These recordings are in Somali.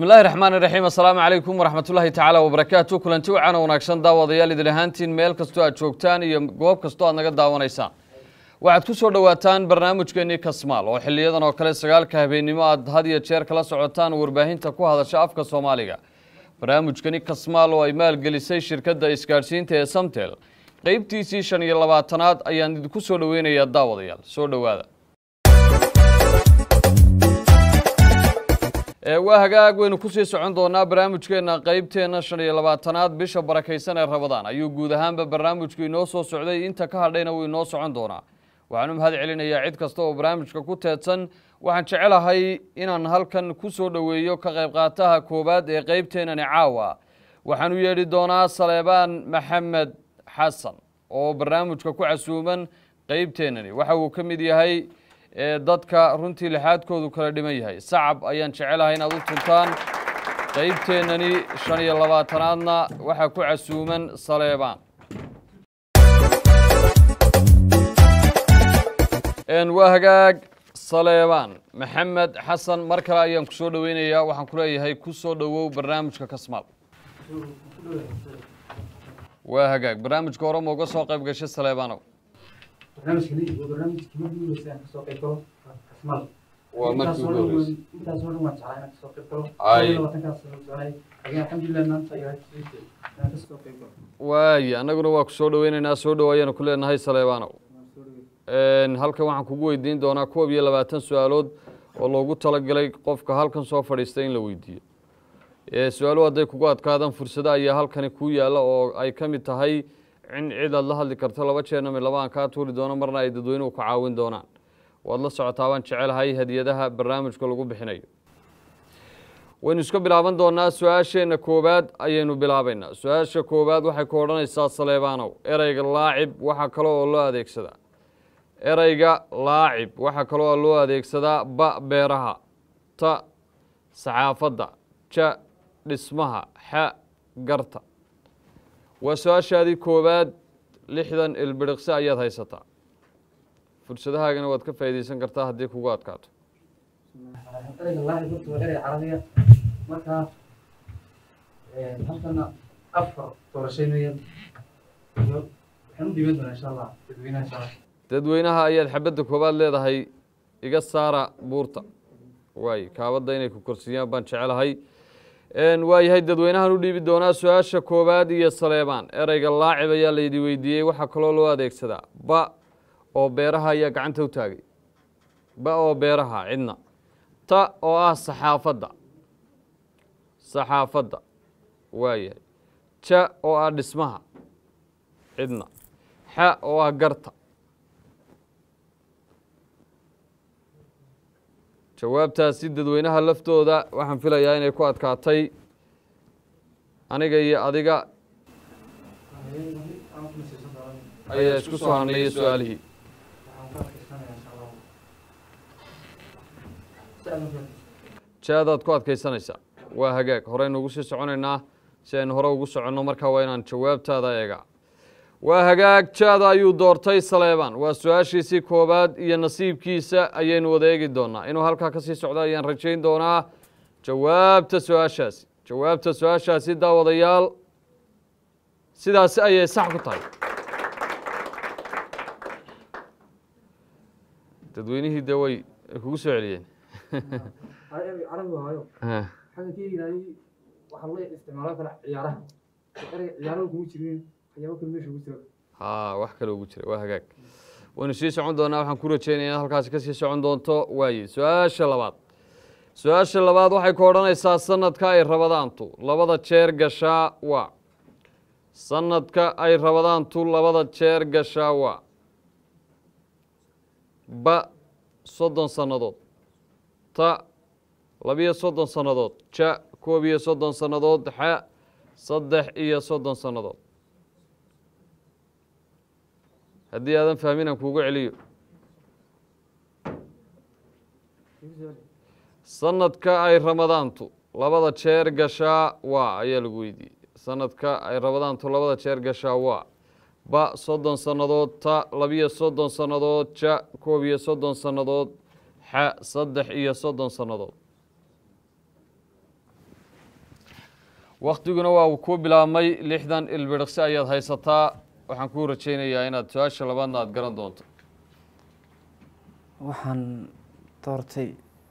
bismi illaahi raxmaan iraxiim assalaamu calaykum waraxmatullaahi tacaala wabarakaatu kulanti wacan oo wanaagsan daawadayaal idil ahaantiin meel kastoo aad joogtaan iyo goob kastoo aad naga daawanaysaan waxaad ku soo dhowaataan barnaamijkeennii kasmaal oo xiliyadan oo kale sagaalka habeennimo aad had iyo jeer kala socotaan warbaahinta ku hadasha afka soomaaliga barnaamijkani kasmaal oo ay maalgelisay shirkadda isgaadhsiinta ee samtel qeybtiisii shan iyo labaatanaad ayaan idinku soo dhoweynayaa daawadayaal soo dhowaada waa hagaag waynu kusii socon doonaa barnaamijkeena qeybteena shan iyo labaatanaad bisha barakaysan ee rabadaan ayuu guud ahaanba barnaamijku inoo soo socday inta ka hadhayna wuu inoo socon doonaa waxaan u mahad celinayaa cid kasta oo barnaamijka ku teedsan waxaan jecelahay inaan halkan ku soo dhoweeyo ka qayb qaataha koowaad ee qeybteenani caawa waxaan u yeedhi doonaa saleebaan maxamed xasan oo barnaamijka ku casuuman qeybteenani waxa uu ka mid yahay ee dadka runtii lixaadkoodu kala dhiman yahay sacab ayaan jecelahay inaad u tuntaan qeybteennani shan iyo labaatanaadna waxaa ku casuuman saleebaan waa hagaag saleebaan maxamed xasan mar kale ayaan ku soo dhoweynayaa waxaan ku leeyahay ku soo dhowow barnaamijka kasmaal waa hagaag barnaamijka hore ma uga soo qayb gashay saleebaanow barnaamijkani waa barnaamijkii markii ugu horreysay aan kasoo qayb galo kasmaal waa markii ugu horreysay intaas oo dhan waan jeclaa inaan kasoo qayb galo Ay. Kow iyo labaatankaas sano soconay laakiin alxamdulilah maanta ayaa heshiisay inaan kasoo qayb galo waaye annaguna waa ku soo dhoweynaynaa soo dhow ayaanu ku leenahay saleebaanow waan soo dhawey Een, halkan waxaan kugu weydiin doonaa koob iyo labaatan su-aalood oo loogu talagalay qofka halkan soo fadhiista in la weydiiyo Ee, su-aaluhu hadday kugu adkaadaan fursado ayaa halkani kuu yaalla oo ay ka mid tahay in cid aad la hadli karto laba jeerna mid laba aan kaa tuuri doono marna ay dadweynuhu ka caawin doonaan waad la socotaa waan jecelahay hadiyadaha barnaamijka lagu bixinayo waynu iska bilaaban doonaa su-aasheenna koowaad ayaynu bilaabaynaa su-aasha koowaad waxay ku odhanaysaa saleebaanow ereyga laacib waxaa kale oo loo adeegsadaa ereyga laacib waxaa kaloo loo adeegsadaa ba beeraha ta saxaafadda ja dhismaha xa garta waa su-aashaadii koowaad lixdan ilbiriqsi ayaad haysataa fursadahaagana waad ka faa'iidaysan kartaa haddii kugu adkaato ereyga laacib horta waa erey carabiya markaa halkana afar doorashaynayaan iyo waxaan u dhiiban doonaa insha allah dadweynaha insha allah dadweynaha ayaad xabadda koowaad leedahay iga saara buurta waay kaabadda inay ku korsiiyaan baan jecelahay Een, waayahay dadweynahan u dhiibi doonaa su-aasha koowaad iyo saleebaan ereyga laacib ayaa laydi weydiiyey waxaa kaloo loo adeegsadaa ba oo beeraha ayaa gacanta u taagay ba oo beeraha cidna ta oo ah saxaafadda saxaafadda waayahay ja oo ah dhismaha cidna xa oo ah garta jawaabtaasi dadweynaha laftooda waxaan filayaa inay ku adkaatay aniga iyo adiga ayaa isku soo hadnaya su-aalihii jaadaad ku adkaysanaysaa waa hagaag horeynu ugu sii soconaynaa si aynu hore ugu soconno markaa waa inaan jawaabtaada eegaa waa hagaag jaada ayuu doortay saleebaan waa su-aashiisii koowaad iyo nasiibkiisa ayaynu wada eegi doonaa inuu halkaa kasii socdo ayaan rajayn doonaa jawaabta su-aashaasi jawaabta su-aashaasi daawadayaal sidaasi ayay sax ku tahay dadweynihii dee way ay kugu soo celiyeen carabi waayo xagga ka yiraahday waxaa loo isticmaalaa kale ciyaaraha ereyga ciyaaraha kuma jirin waxyaabo kale meesha ugu jira haa wax kale ugu jira waa hagaag waynu sii socon doonaa waxaan ku rajeynaya inaad halkaasi ka sii socon doonto waaye su-aasha labaad su-aasha labaad waxay ku odhanaysaa sanadka ay rabadaantu labada jeer gashaa waa sanadka ay rabadaantu labada jeer gashaa waa ba soddon sannadood ta labiyo soddon sannadood ja koob iyo soddon sannadood xa saddex iyo soddon sannadood haddii aadan fahmin aan kuugu celiyo sanadka ay ramadaantu labada jeer gashaa waa ayaa lagu weydiiyey sanadka ay ramadaantu labada jeer gashaa waa ba soddon sannadood ta labiyo soddon sannadood ja koob iyo soddon sannadood xa saddex iyo soddon sannadood waktiguna waa uu kuu bilaabmay lixdan ilbiriqsi ayaad haysataa waxaan kuu rajaynayaa inaad su-aasha labaadna aada garan doonto waxaan doortay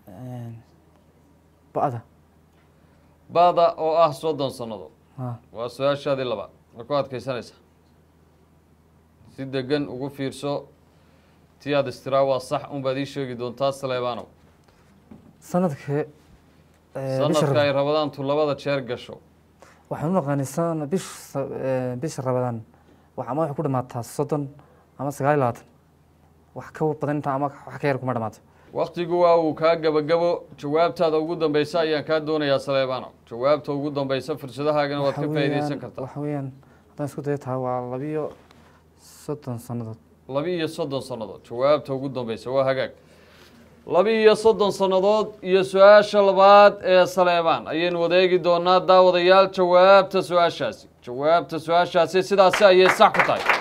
ba'da ba'da oo ah soddon sannadood ha waa su-aashaadii labaad ma ku adkaysanaysaa si degan ugu fiirso tii aad istiraa waa sax unbaad ii sheegi doontaa saleebaanow sanadka sanadka ay rabadaantu labada jeer gasho waxaan u naqaanay sana bish bisha rabadaan wax ama waxay ku dhamaataa soddon ama sagaal iyo labaatan wax ka badan inta ama wax ka yar kuma dhamaato waktigu waa uu kaa gabagabo jawaabtaada ugu dambeysa ayaan kaa doonayaa saleebaanow jawaabta ugu dambeysa fursadahaagana waad ka Waxa faa'iideysan weeyaan- kartaa waxa weeyaan haddaan isku dayo tahay waa labiyo soddon sannadood laba iyo soddon sannadood jawaabta ugu dambeysa waa hagaag laba iyo soddon sannadood iyo su-aasha labaad ee saleebaan ayaynu wadeegi doonaa daawadayaal jawaabta su-aashaasi jawaabta su-aashaasi sidaasi ayay sax ku tahay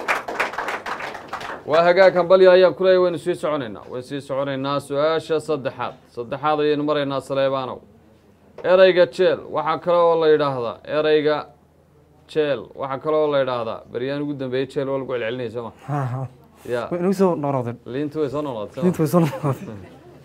waa hagaag hambalyo ayaan ku leeyahy waynu sii soconaynaa waynu sii soconaynaa su-aasha saddexaad saddexaad ayaynu maraynaa saleebaanow ereyga jeel waxaa kale oo la yidhaahdaa ereyga jeel waxaa kale oo la yidhaahdaa beryaan ugu dambeeyey jeel waa lagu celcelinaya soo ma ya way inagu soo noqnoqdeen liintu way soo noqotay inta way soo noqnoqdeen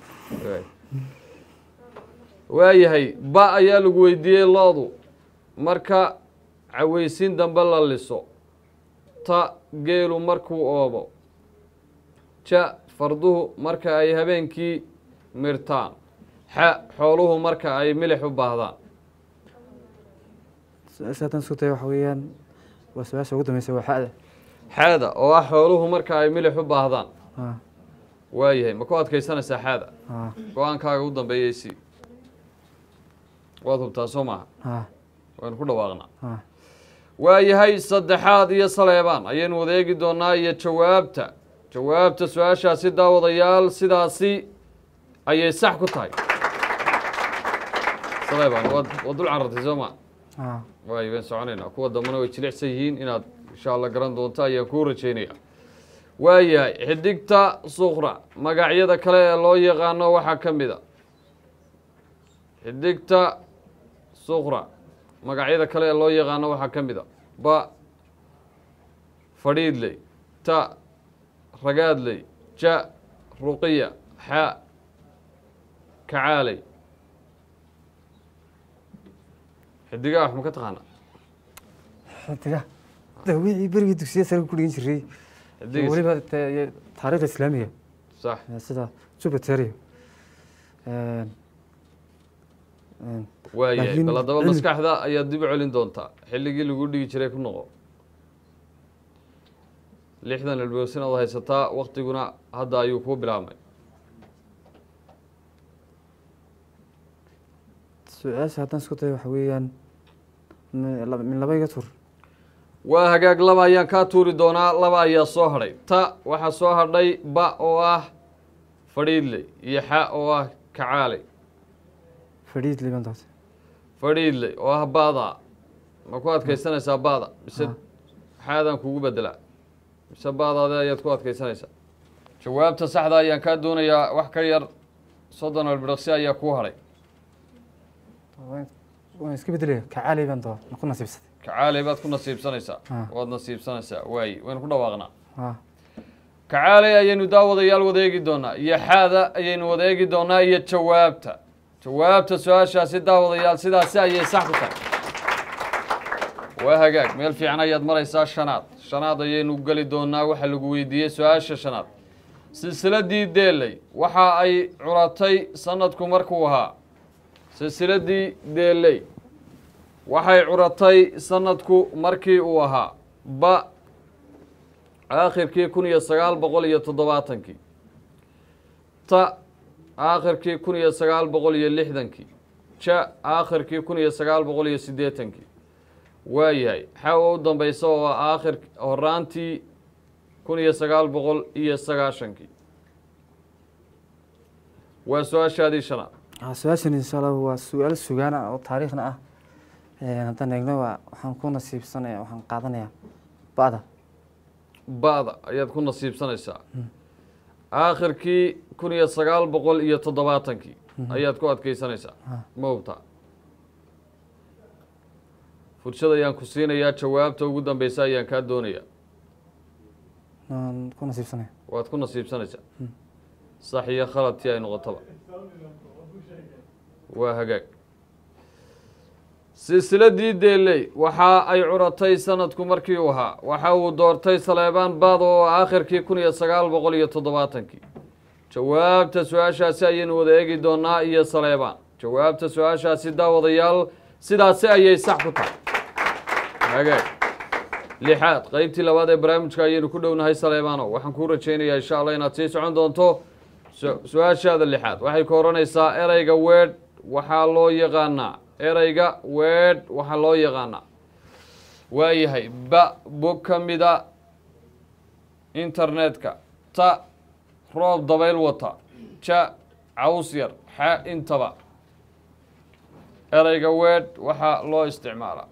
waayahay ba ayaa lagu weydiiyey loodu marka caweysin dambe la liso ta geelu markuu oobo ja farduhu marka ay habeenkii mirtaan xa xooluhu marka ay milix u baahdaan su-aasha haddaan isku dayo waxa weeyaan waa su-aasha ugu dambeysa waa xa'da xaada oo ah xooluhu marka ay milix u baahdaan ha waayahay ma ku adkaysanaysaa xaada ha go-aankaaga u dambeeyey si waad hubtaa soo maaha ha waynu ku dhawaaqnaa ha waayahay saddexaad iyo saleebaan ayaynu wadeegi doonaa iyo jawaabta jawaabta su-aashaasi daawadayaal sidaasi ayay sax ku tahay saleebaan waad waad dul carartay soo ma ha waayo waan soconaynaa kuwa dambena way jilicsan yihiin inaad insha allah garan doonto ayaan kuu rajaynaya waayahay xidigta sukra magacyada kale ee loo yaqaano waxaa ka mid a xidigta sukra magacyada kale ee loo yaqaano waxaa ka mid a ba fadhiidley ta ragaadley ja ruqiya xa kacaaley xidigaha wax ma ka taqaana xidiga dawicii berigii dugsiya sare ku dhigan jiray xidiga weliba dee taariikhda islaamiga sax ee sida jupiter iyo waayahay Laakiin bal haddaba cilmi- maskaxda ayaad dib u celin doontaa xilligii lagu dhigi jiray ku noqo lixdan ilbirsin ood haysataa waktiguna hadda ayuu kuu bilaabmay su-aasha haddaan isku dayo waxa weeyaan mi- laba- min laba iga tur waa hagaag laba ayaan kaa tuuri doonaa laba ayaa soo hadhay ta waxaa soo hadhay ba oo ah fadhiidley iyo xa oo ah kacaaley fadhiid liban doorta fadhiidley oo ah baada ma ku adkaysanaysaa baada mise xaadaan kugu bedelaa mise baadaade ayaad ku adkaysanaysaa jawaabta saxda ayaan kaa doonayaa wax ka yar soddon albiraqsi ayaa kuu hadhay Waan- waan iska bedelaya kacaali baan doora ma ku nasiibsaday kacaaley baad ku nasiibsanaysaa Ah. waad nasiibsanaysaa waayi waynu ku dhawaaqnaa ha kacaaley ayaynu daawadayaal wadeegi doonaa iyo xaada ayaynu wadeegi doonaa iyo jawaabta jawaabta su-aashaasi daawadayaal sidaasi ayay sax ku tahay waa hagaag meel fiican ayaad maraysaa shanaad shanaad ayaynu geli doonaa waxaa lagu weydiiyey su-aasha shanaad silsiladii deeley waxa ay curatay sanadku markuu ahaa silsiladii deeley waxay curatay sanadku markii uu ahaa ba aakhirkii kun iyo sagaal boqol iyo toddobaatankii ta aakhirkii kun iyo sagaal boqol iyo lixdankii ja aakhirkii kun iyo sagaal boqol iyo siddeetankii waayahay xa u dambeysa oo ah aakhir horaantii kun iyo sagaal boqol iyo sagaashankii waa su-aashaadii shanaad Ah, su-aashan insha allah waa su-aal sugaana oo taariikhna ah Eh, haddaan eegno waa waxaan ku nasiibsanaya waxaan qaadanayaa ba'da ba-da ayaad ku nasiibsanaysaa aakhirkii kun iyo sagaal boqol iyo toddobaatankii ayaad ku adkeysanaysaa ma hubtaa fursad ayaan ku siinayaa jawaabta ugu dambeysa ayaan kaa doonayaa aan ku nasiibsanaya waad ku nasiibsanaysaa sax iyo khaladtii ay noqotaba waa hagaag silsiladii deeley waxa ay curatay sanadku markii uu ahaa waxa uu doortay saleebaan baado oo aakhirkii kun iyo sagaal boqol iyo toddobaatankii jawaabta su-aashaasi ayaynu wada eegi doonaa iyo saleebaan jawaabta su-aashaasi daawadayaal sidaasi ayay sax ku tahay hagaag lixaad qeybtii labaad ee barnaamijka ayaynu ku dhownahay saleebaano waxaan kuu rajaynayaa insha allah inaad sii socon doonto su- su-aashaada lixaad waxay ka odhanaysaa ereyga weedh waxaa loo yaqaanaa ereyga weedh waxaa loo yaqaanaa waayahay ba bog ka mida internetka ta roob dabayl wata ja caws yar xa intaba ereyga weedh waxaa loo isticmaalaa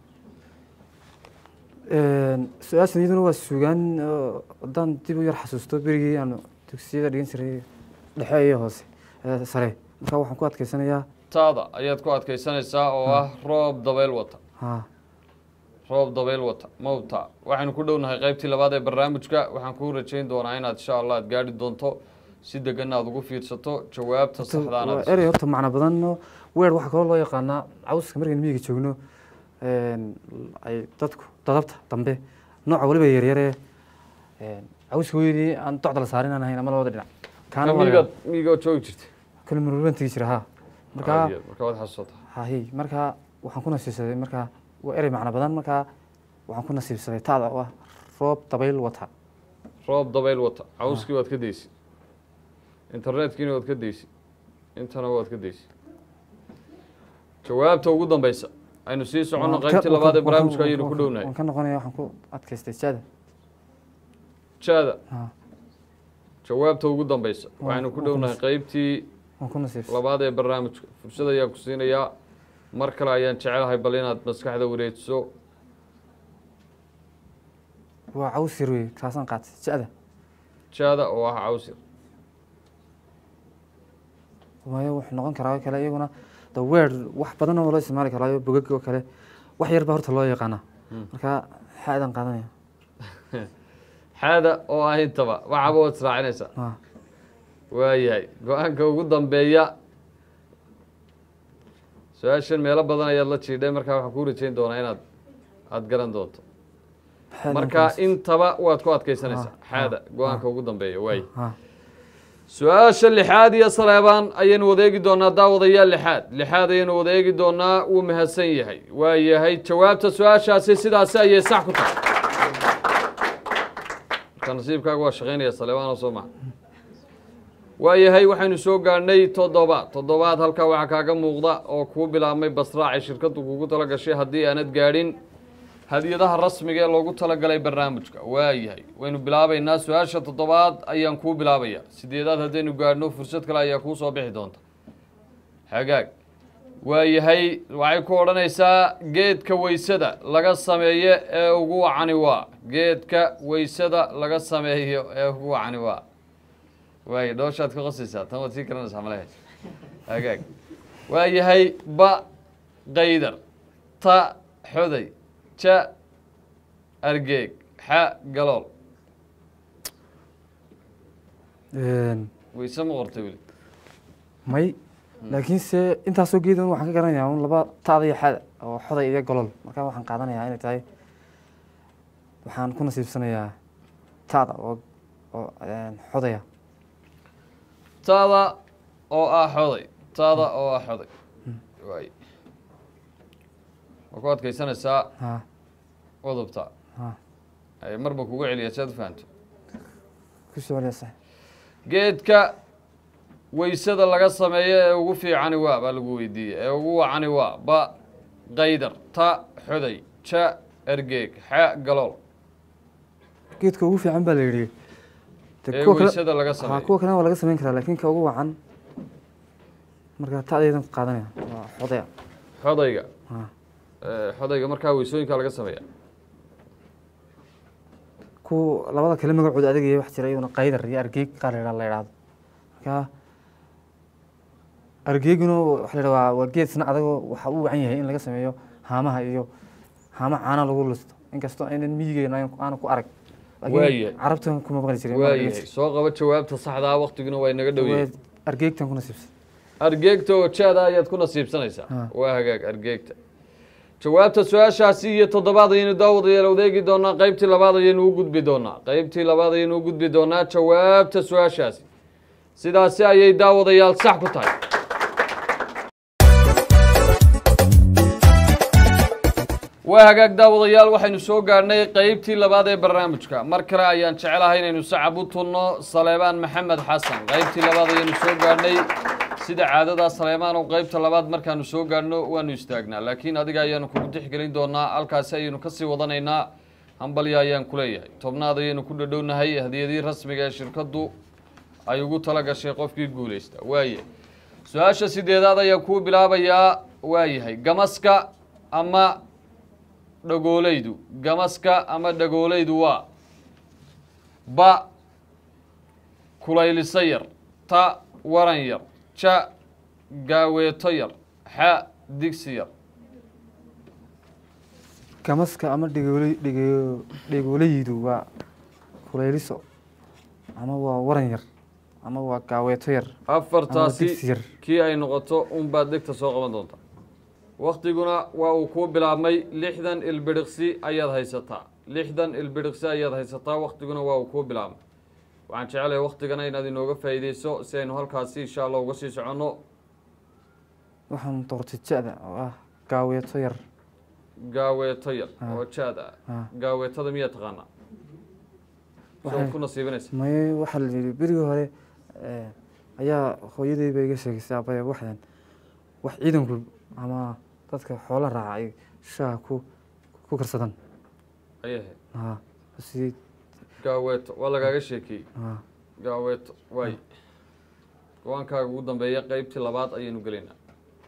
su-aashan iyaduna waa sugaan oo haddaan dib u yar xasuusto berigii aanu dugsiyada dhigan jiray dhexe iyo hoose ee sare marka waxaan ku adkeysanayaa taada ayaad ku adkaysanaysaa oo ah roob dabayl wata ha roob dabayl wata mawta waxaynu ku dhownahay qeybtii labaad ee barnaamijka waxaan kuu rajayn doonaa inaad insha allah aad gaadhi doonto si degan aad ugu fiirsato jawaabta waa saxdaanaad erey horta macno badan oo weer waxaa kaloo loo yaqaanaa cawska markaynu miyiga joogno een, ay dadku dadabta dambe nooca waliba yaryaree cawska weynii aan docda la saarin aan ahayn ama labada dhinac kaana waa miigaad miigaad joogi jirtay kale marwalban tegi jira ha markaa Caadi ah, marka waad xasuusata hahi markaa waxaan ku nasiibsaday markaa waa erey macno badan markaa waxaan ku nasiibsaday taada oo ah roob dabayl wata roob dabayl wata cawskii waad ka daysi internetkiina waad ka daysi intana waad ka daysi jawaabta ugu dambeysa aynu sii soconno Waan ka- qeybtii waan ka- labaad ee waan ka- barnaamijka waan ayaynu ka- ku dhownahay waan ka noqonaya waxaan ku adkaystay jaada jaada ha jawaabta ugu dambeysa Waan- waxaynu ku waan ka dhownahay nas- qeybtii waan ku nasiibsaday labaad ee barnaamijka fursad ayaan ku siinayaa mar kale ayaan jecelahay bal inaad maskaxda wareejiso waa caws yar wey kaasaan qaatay jaada jaada oo ah cawsir waayo wuxuu noqon karaa oo kale iyaguna the word wax badan oo loo isticmaali karaayo bogag oo kale wax yar baa horta loo yaqaanaa marka xaadan qaadanaya xaada oo ah intaba waxaba waad israacinaysaa ha waayahay go-aanka ugu dambeeya su-aashan meelo badan ayaad la jiidhay markaa waxaan kuu rajayn doonaa inaad aada garan doonto xaadan marka qaadanaysa. intaba waad ku adkaysanaysaa Ah, xaada ah, go-aanka ugu dambeeya waay ha su-aasha lixaad iyo saleebaan ayaynu wadeegi doonaa daawadayaal lixaad lixaad ayaynu wadeegi doonaa wuu mahadsan yahay waa yahay jawaabta su-aashaasi sidaasi ayay sax ku tahay marka nasiibkaaga waa shaqaynaya saleebaan oo soo maha waa yahay waxaynu soo gaadhnay toddobaad toddobaad halkaa waxaa kaaga muuqda oo kuu bilaabmay basraacay shirkaddu kugu tala gashay haddii aanad gaadhin hadiyadaha rasmiga ee loogu talagalay barnaamijka waa yahay waynu bilaabaynaa su-aasha toddobaad ayaan kuu bilaabaya sideedaad haddaynu gaadhno fursad kale ayaa kuu soo bixi doonta hagaag waa yahay waxay ku odhanaysaa geedka weysada laga sameeyo ee ugu wacani waa geedka weysada laga sameeyo ee ugu wacani waa waay dhooshaad ka qosaysaa tan waad sii garanaysaa malehe hagaag waa yahay ba qaydar ta xoday ja argeeg xa galool Een, weyse ma qortay weli may laakiinse intaasoo geedan waxaan ka garanayaa un laba taada iyo xada oo xoday iyo golol marka waxaan qaadanayaa inay tahay waxaan ku nasiibsanayaa taada oo oo een, xodaya taada oo ah xoday taada oo ah xoday waay waa ku adkaysanaysaa ha udubta ha ay marba kugu celiya si aad u fahanto ku soo celiyasa geedka weysada laga sameeyo ee ugu fiicani waa baa lagu weydiiyey ee ugu wacani waa ba qaydar ta xoday ja ergeeg xa galool geedka ugu fiican baa la yidhi De ee kuwa kale- weysada laga ha sameeyo kuwa kalena waa laga samayn karaa laakiin ka ugu wacan marka taadaydan ku qaadanaya waa xodaya xodayga ha ee, xodayga markaa weysooyinka laga sameeya ku labada kale magacooda adagaya wax jira iyaduna qaydar iyo argeeg qaar la yidhahdo la yidhahdo marka argeeguna waxa la yidhahdaa waa geed isna adagoo waxa uu wacan yahay in laga sameeyo haamaha iyo haama caana lagu listo inkastoo aynan miyigeena aana ku arag laakiin Waayahay. carabtan kuma maqli jirin waayahay soo qaba jawaabta saxda ah waktiguna waa inaga dhow yahay argeegtan ku nasiibsan argeegta oo jaada ayaad ku nasiibsanaysaa Ha. waa hagaag argeegta jawaabta su-aashaasi iyo toddobaad ayaynu daawadayaal odeegi doonaa qeybtii labaad ayaynu u gudbi doonaa qeybtii labaad ayaynu u gudbi doonaa jawaabta su-aashaasi sidaasi ayay daawadayaal sax ku tahay waa hagaag daawadayaal waxaynu soo gaadhnay qeybtii labaad ee barnaamijka mar kale ayaan jecelahay inaynu sacab u tunno saleebaan maxamed xasan qeybtii labaad ayaynu soo gaadhnay sida caadada saleebaan oo qeybta labaad markaanu soo gaadhno waanu istaagnaa laakiin adiga ayaanu kugu tixgelin doonaa halkaasi ayaynu kasii wadanaynaa hambalya ayaan ku leeyahay tobnaad ayaynu ku dhadhownahay hadiyadii rasmiga ee shirkaddu ay ugu tala gashay qofkii guulaysta waaye su-aasha sideedaad ayaan kuu bilaabayaa waayahay gamaska ama dhagoolaydu gamaska ama dhagoolaydu waa ba kulayliso yar ta waran yar ja gaaweeto yar xa digsi yar gamaska ama dhigooley dhigo dhigoolaydu waa kulayliso ama waa waran yar ama waa gaaweeto yar ama digsi afartaasi yar kii ay noqoto unbaad degta soo qaban doontaa waktiguna waa uu kuu bilaabmay lixdan ilbiriqsi ayaad haysataa lixdan ilbiriqsi ayaad haysataa waktiguna waa uu kuu bilaabmay waxaan jecelahay waktigana inaad inooga faa'iideyso si aynu halkaasi insha allah uga sii soconno waxaan doortay ja-da oo ah gaaweeto yar gaaweeto yar Ah. oo jaad ah Ah. gaaweetada miyaa taqaanaa Waxay- soo ku nasiibinaysa may waxaa la yidhi berigii hore eh, ayaa hooyaday ba iga sheegaysay abaya waxdan wax ciidanku ama dadka xoola raaca ay shaaha ku ku karsadaan ayahe ha si gaaweeto waa lagaaga sheekeeyey ha gaaweeto waay go-aankaaga ugu dambeeya qeybtii labaad ayaynu gelaynaa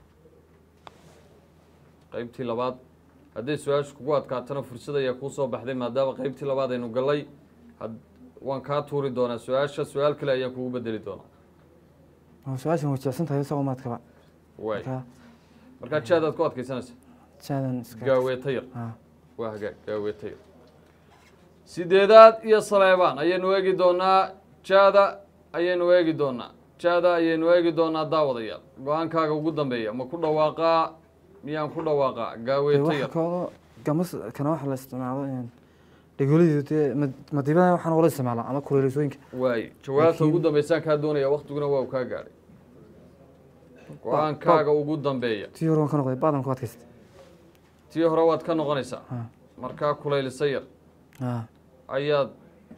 qeybtii labaad hadday su-aashu kugu adkaatana fursad ayaa kuu soo baxday maadaama qeybtii labaad aynu galay had waan kaa tuuri doonaa su-aasha su-aal kale ayaan kugu bedeli doonaa waa su-aashan way jecsan tahay isagoo maadkaba waay marka markaa jaadaad ku adkaysanaysa jaadan iska gaaweeto yar ha waa hagaag gaaweeto yar sideedaad iyo saleebaan ayaynu eegi doonaa jaada ayaynu eegi doonaa jaada ayaynu eegi doonaa daawadayaal go-aankaaga ugu dambeeya ma ku dhawaaqaa miyaan ku dhawaaqaa dee gaaweeto waxa yar kaloo gamas kana waxa la isticmaalo in dhegoolaydu dee ma- madiibada waxaan wala isticmaalaa ama kuleelisooyinka waay jawaabta Laakiin- ugu dambeysaan kaa doonaya waktiguna waa uu kaa gaadhay go-aankaaga ugu dambeeya tii hore waan ka noqday baadan ku adkaystay tii hore waad ka noqonaysaa ha markaa kulaylisa yar ha ayaad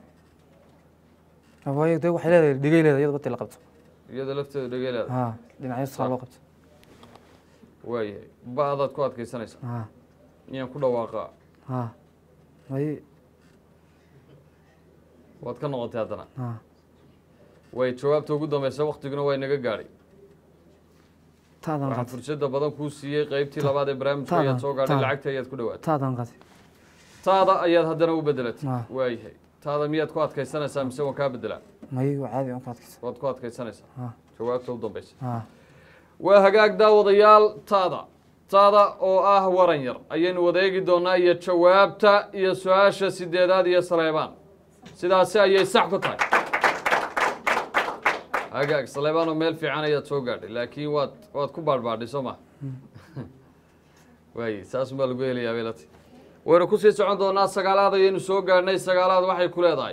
waayo dee waxay leedahay dhegay leedahay iyada bati la qabto iyada lafteeda dhegeleeda ha dhinacyo saa loo qabto waayahay ba-daad ku adkaysanaysaa ha miyaan ku dhawaaqaa ha may waad ka noqotay haddana ha way jawaabta ugu dambeysa waktiguna waa inaga gaadhay taadaan waxaan qatay fursada badan kuu siiyey qeybtii labaad ee barnaamijka taada- ayaad soo gaadhay taada. lacagta ayaad ku dhawaatay taadaan qatay taada ayaad haddana u bedelatay Ah. waayahay taada miyaad ku adkaysanaysaa mise waan kaa bedelaa may waa caadi aan ku adkaysa waad ku adkaysanaysaa ha jawaabta u dambeysa ha waa hagaag daawadayaal taada taada oo ah waran yar ayaynu wada eegi doonaa iyo jawaabta iyo su-aasha sideedaad iyo saleebaan sidaasi ayay sax ku tahay hagaag saleebaanoo meel fiican ayaad soo gaadhay laakiin waad waad ku baadhbaadhay soo ma waaye saas baa lagu helayaa beelati waynu kusii socon doonaa sagaalaad ayaynu soo gaadhnay sagaalaad waxay ku leedahay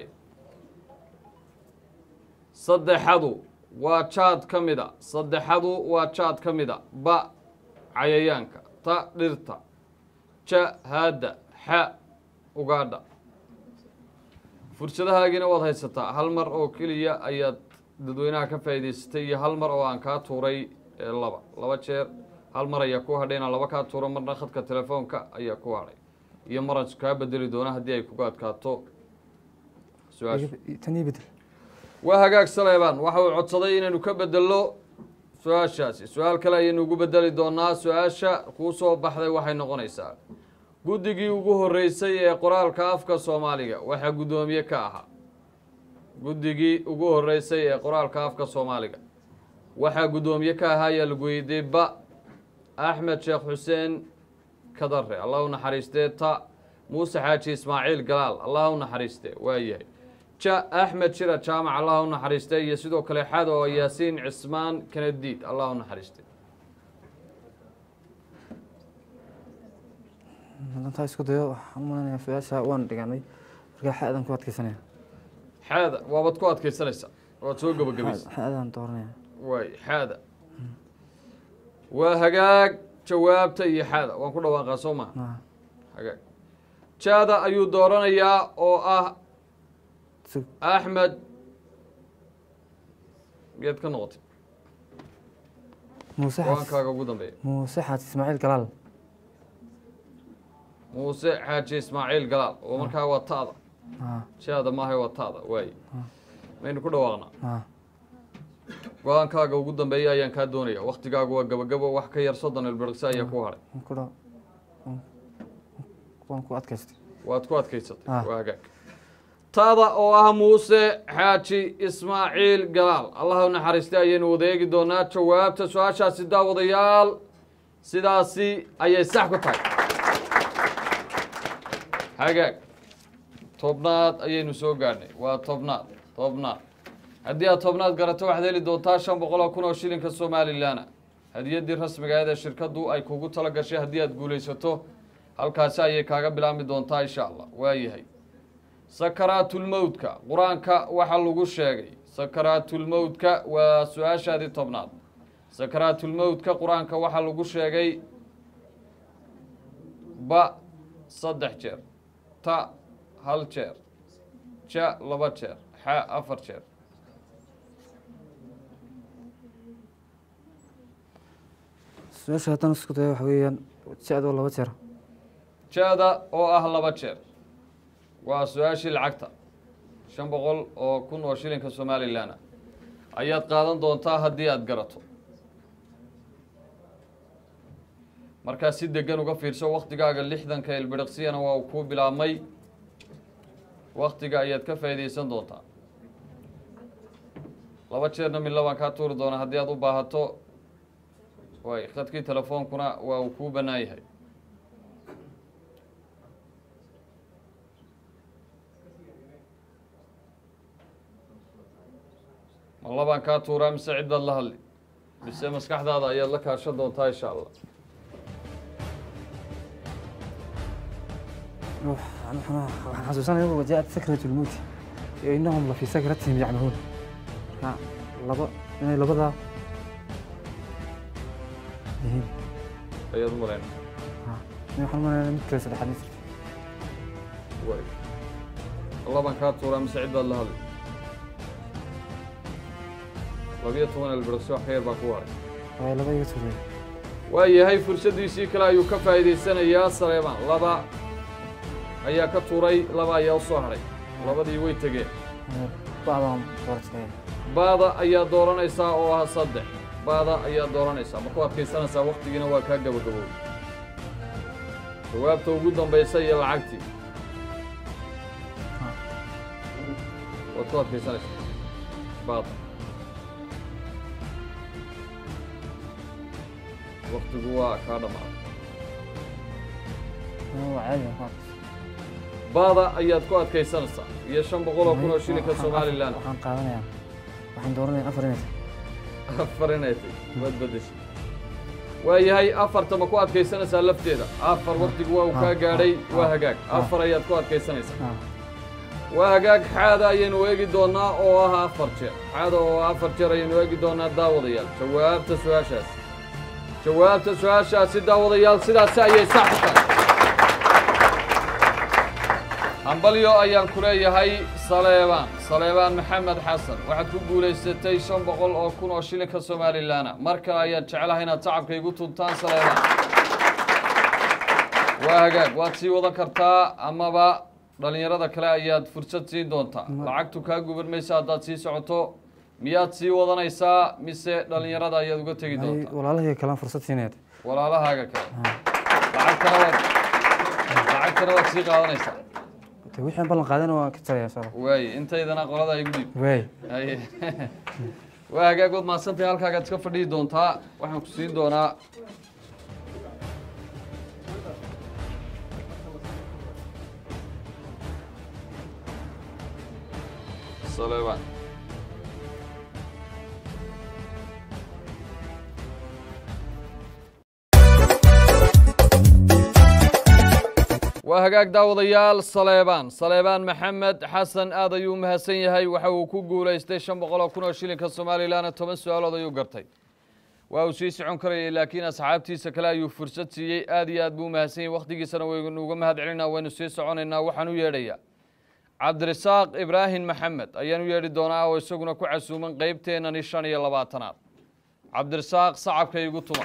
saddexadu waa jaad ka mid a saddexadu waa jaad ka mid a ba cayayaanka ta dhirta ja haadda xa ugaadha fursadahaagiina waad haysataa hal mar oo keliya ayaad dadweynaha ka faa'iidaysatay iyo hal mar oo aan kaa tuuray ee laba laba jeer hal mar ayaa ku hadhay inaan laba kaa tuuro marna khadka telefoonka ayaa ku hadhay iyo maran kaa bedeli doona haddii ay kuga adkaato su-aasha tan ii bedel waa hagaag saleebaan waxa uu codsaday inaynu ka bedelno su-aashaasi su-aal kale ayaynu ugu bedeli doonaa su-aasha kuu soo baxday waxay noqonaysaa guddigii ugu horreysay ee qoraalka afka soomaaliga waxaa guddoomiye ka ahaa guddigii ugu horreysay ee qoraalka afka soomaaliga waxaa guddoomiye ka ahaa ayaa lagu weydiiyey ba axmed sheekh xuseen kadare allah u naxariistee ta muuse xaaji ismaaciil galaal allah u naxariiste waa yahay ja axmed shira jaamac allah u naxariiste iyo sidoo kale xado yaasiin cismaan kanadiid allah u naxariiste hadantaa isku dayo waxaan u malaynayaa su-aasha waan dhiganay markaa xaadan ku adkeysanaya xaada waabaad ku adkaysanaysaa waad soo gebagabaysa xaadan dooranaya waay xaada waa hagaag jawaabta iyo xaada waan ku dhawaaqaa soo maha Ah, hagaag jaada ayuu dooranayaa oo ah sug axmed geed ka noqotay muuse xaaj go-aankaaga ugu dambeeya muuse xaaj ismaaciil galaal muuse xaaji ismaaciil galaal oo markaa waa ta'da Ah, jaada maahay waa ta'da waaye maynu ku dhawaaqnaa ah, go-aankaaga ugu dambeeya ayaan kaa doonaya waktigaagu waa gabagabo wax ka yar soddon ilbirqsi ayaa ku hadhay waan ku dha- waan- waan ku adkaystay waad ku adkaysatay Ah. waa hagaag taada oo ah muuse xaaji ismaaciil galaal allah u naxariistay ayaynu wada eegi doonaa jawaabta su-aashaasi daawadayaal sidaasi ayay sax ku tahay hagaag tobnaad ayaynu soo gaadhnay waa tobnaad tobnaad haddii aad tobnaad garato waxaad heli doontaa shan boqol oo kun oo shilinka somalilan hadiyaddii rasmiga ahayd ee shirkaddu ay kugu tala gashay haddii aad guulaysato halkaasi ayay kaaga bilaabmi doontaa insha allah waayahay sakaraatulmowdka qur-aanka waxaa lagu sheegay sakaraatulmowdka waa su-aashaadii tobnaad sakaraatulmowdka qur-aanka waxaa lagu sheegay ba saddex jeer ta hal jeer ja laba jeer xa afar jeer su-aasha haddaan isku dayo waxa weeyaan jecdoo laba jeer ja-da oo ah laba jeer waa su-aashii lacagta shan boqol oo kun oo shilinka somalilan ah ayaad qaadan doontaa haddii aada garato markaa si degan uga fiirso waktigaaga lixdanka ilbiriqsiyana waa uu kuu bilaabmay waktiga ayaad ka faa'iidaysan doontaa laba jeerna midla baan kaa tuuri doonaa haddii aad u baahato way khadkii telefoonkuna waa uu kuu bannaan yahay ma labaan kaa tuuraa mise cid baad la hadli mise maskaxdaada ayaad la kaashan doontaa insha allah waxaan waxaan xasuusanaya wajaat sakrat lmowt iyo inahum la fii sakratihim yacmahuun marka laba inay labadaa yihiin ayaad u malayna in waxaan umaleynaya mid kale saddexaad ma jirto way ma labaan kaa tuuraa mise cid baad la hadli labiyo toban elbiriqsi wax ka yar baa ku haray waayo laba iga tuurey waayahay fursaddiisii kale ayuu ka faa'iidaysanayaa saleemaan laba ayaa ka tuuray laba ayaa u soo hadhay labadii way tegeen bacdaan doortay baada ayaa dooranaysaa oo ah saddex baada ayaa dooranaysaa ma ku adkaysanaysaa waktigiina waa kaa gabagabowday jawaabta ugu dambaysa iyo lacagtii waad ku adkaysanaysaa baada waktigu waa kaa dhammaaday waa caadi ah baada ayaad ku adkaysanaysaa iyo shan boqol oo kun oo shilinka somalilan waxaan qaadanayaa waxaan dooranayaa afar inay afar inay tahy waad bedeshay waayahay afarta ma ku adkaysanaysaa lafteeda afar waktigu waa uu kaa gaadhay waa hagaag afar ayaad ku adkaysanaysaa ah waa hagaag xaada ayaynu eegi doonaa oo ah afar jeer xaada oo ah afar jeer ayaynu eegi doonaa daawadayaal jawaabta su-aashaasi jawaabta su-aashaasi daawadayaal sidaasi ayay sax ku tahay hambalyo ayaan ku leeyahay saleebaan saleebaan maxamed xasan waxaad ku guulaysatay shan boqol oo kun oo shilinka somalilan mar kale ayaad jeclahay inaad tacabka igu tuntaan saleebaan waa hagaag waad sii wadan kartaa amaba dhalinyarada kale ayaad fursad siin doontaa lacagtu kaa guban maysa haddaad sii socoto miyaad sii wadanaysaa mise dhalinyarada ayaad uga tegi ay doontaa walaalahii kalaan fursad siinaya walaalahaaga kale lacagtana waad lacagtana waad sii qaadanaysaa de wixii aan ballan qaadana waan ka tagayaa insha allah waaye intaydana qolada igu dhiib waay haye waa hagaag waad mahadsantahay halkaagaad iska fadhihi doontaa waxaan ku siin doonaa saleebaan waa hagaag daawadayaal saleebaan saleebaan maxamed xasan aad ayuu u mahadsan yahay waxa uu ku guulaystay shan boqol oo kun oo shilinka somalilanna toban su-aalood ayuu gartay waa uu sii socon karayay laakiin asxaabtiisa kale ayuu fursad siiyey aad iyo aad buu u mahadsan yahay wakhtigiisana waynu uga mahad celinaa waynu sii soconaynaa waxaan u yeedhayaa cabdirasaaq ibraahim maxamed ayaan u yeedhi doonaa oo isaguna ku casuuman qeybteennani shan iyo labaatanaad cabdirasaaq sacabka igu tuma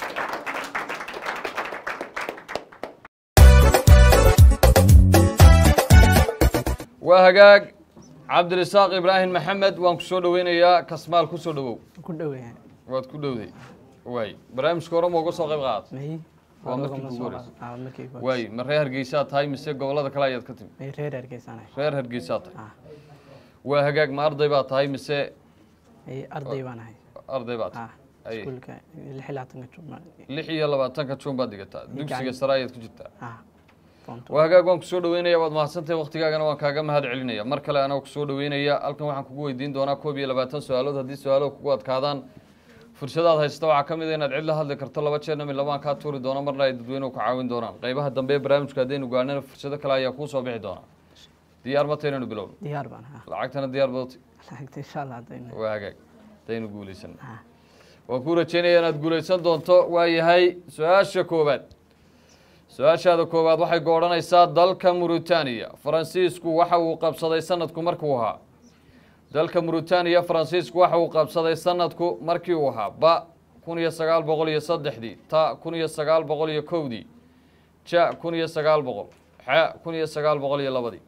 waa hagaag cabdirasaaq ibraahim maxamed waan ku soo dhoweynayaa kasmaal ku soo dhowow ku dhoweeyaan waad ku dhowday waay barnaamijka hore ma uga soo qayb qaadata may Waa markii kugu horreysay. ah markii kugu waay ma reer hargeysaa tahay mise gobollada kale ayaad ka timi may reer hargeysanay reer hargeysaa tahay ah waa hagaag ma arday baa tahay mise ay arday baan ahay arday baa tahay ah Ay. iskuulka lix iyo labaatanka juma lix iyo labaatanka juun baad dhigataa dugsiga sare ayaad ku jirtaa ah foonto waa hagaag waan kusoo dhaweynaya waad mahadsantahay waktigaagana waan kaaga mahad celinaya mar kale anaa kusoo dhaweynaya halkan waxaan kugu weydiin doonaa koob iyo labaatan su-aalood haddii su-aaluhu kugu adkaadaan fursadaad haysta waxaa ka mid a inaad cid la hadli karto laba jeerna mid labaan kaa tuuri doono marna ay dadweynuhu ka caawin doonaan qeybaha dambe ee barnaamijka haddaynu gaarnana fursado kale ayaa kuu soo bixi doonaa diyaar ma taynaynu bilowno diyaar baan ahaa lacagtana diyaar badoti lacagta insha allah haddayna waa hagaag haddaynu guulaysan ah waan kuu rajeynaya inaad guulaysan doonto waa yahay su-aasha koowaad su-aashaada koowaad waxay goodhanaysaa dalka muritaaniya faransiisku waxa uu qabsaday sanadku markuu ahaa dalka muritaaniya faransiisku waxa uu qabsaday sanadku markii uu ahaa ba kun iyo sagaal boqol iyo saddexdii ta kun iyo sagaal boqol iyo kowdii ja kun iyo sagaal boqol xa kun iyo sagaal boqol iyo labadii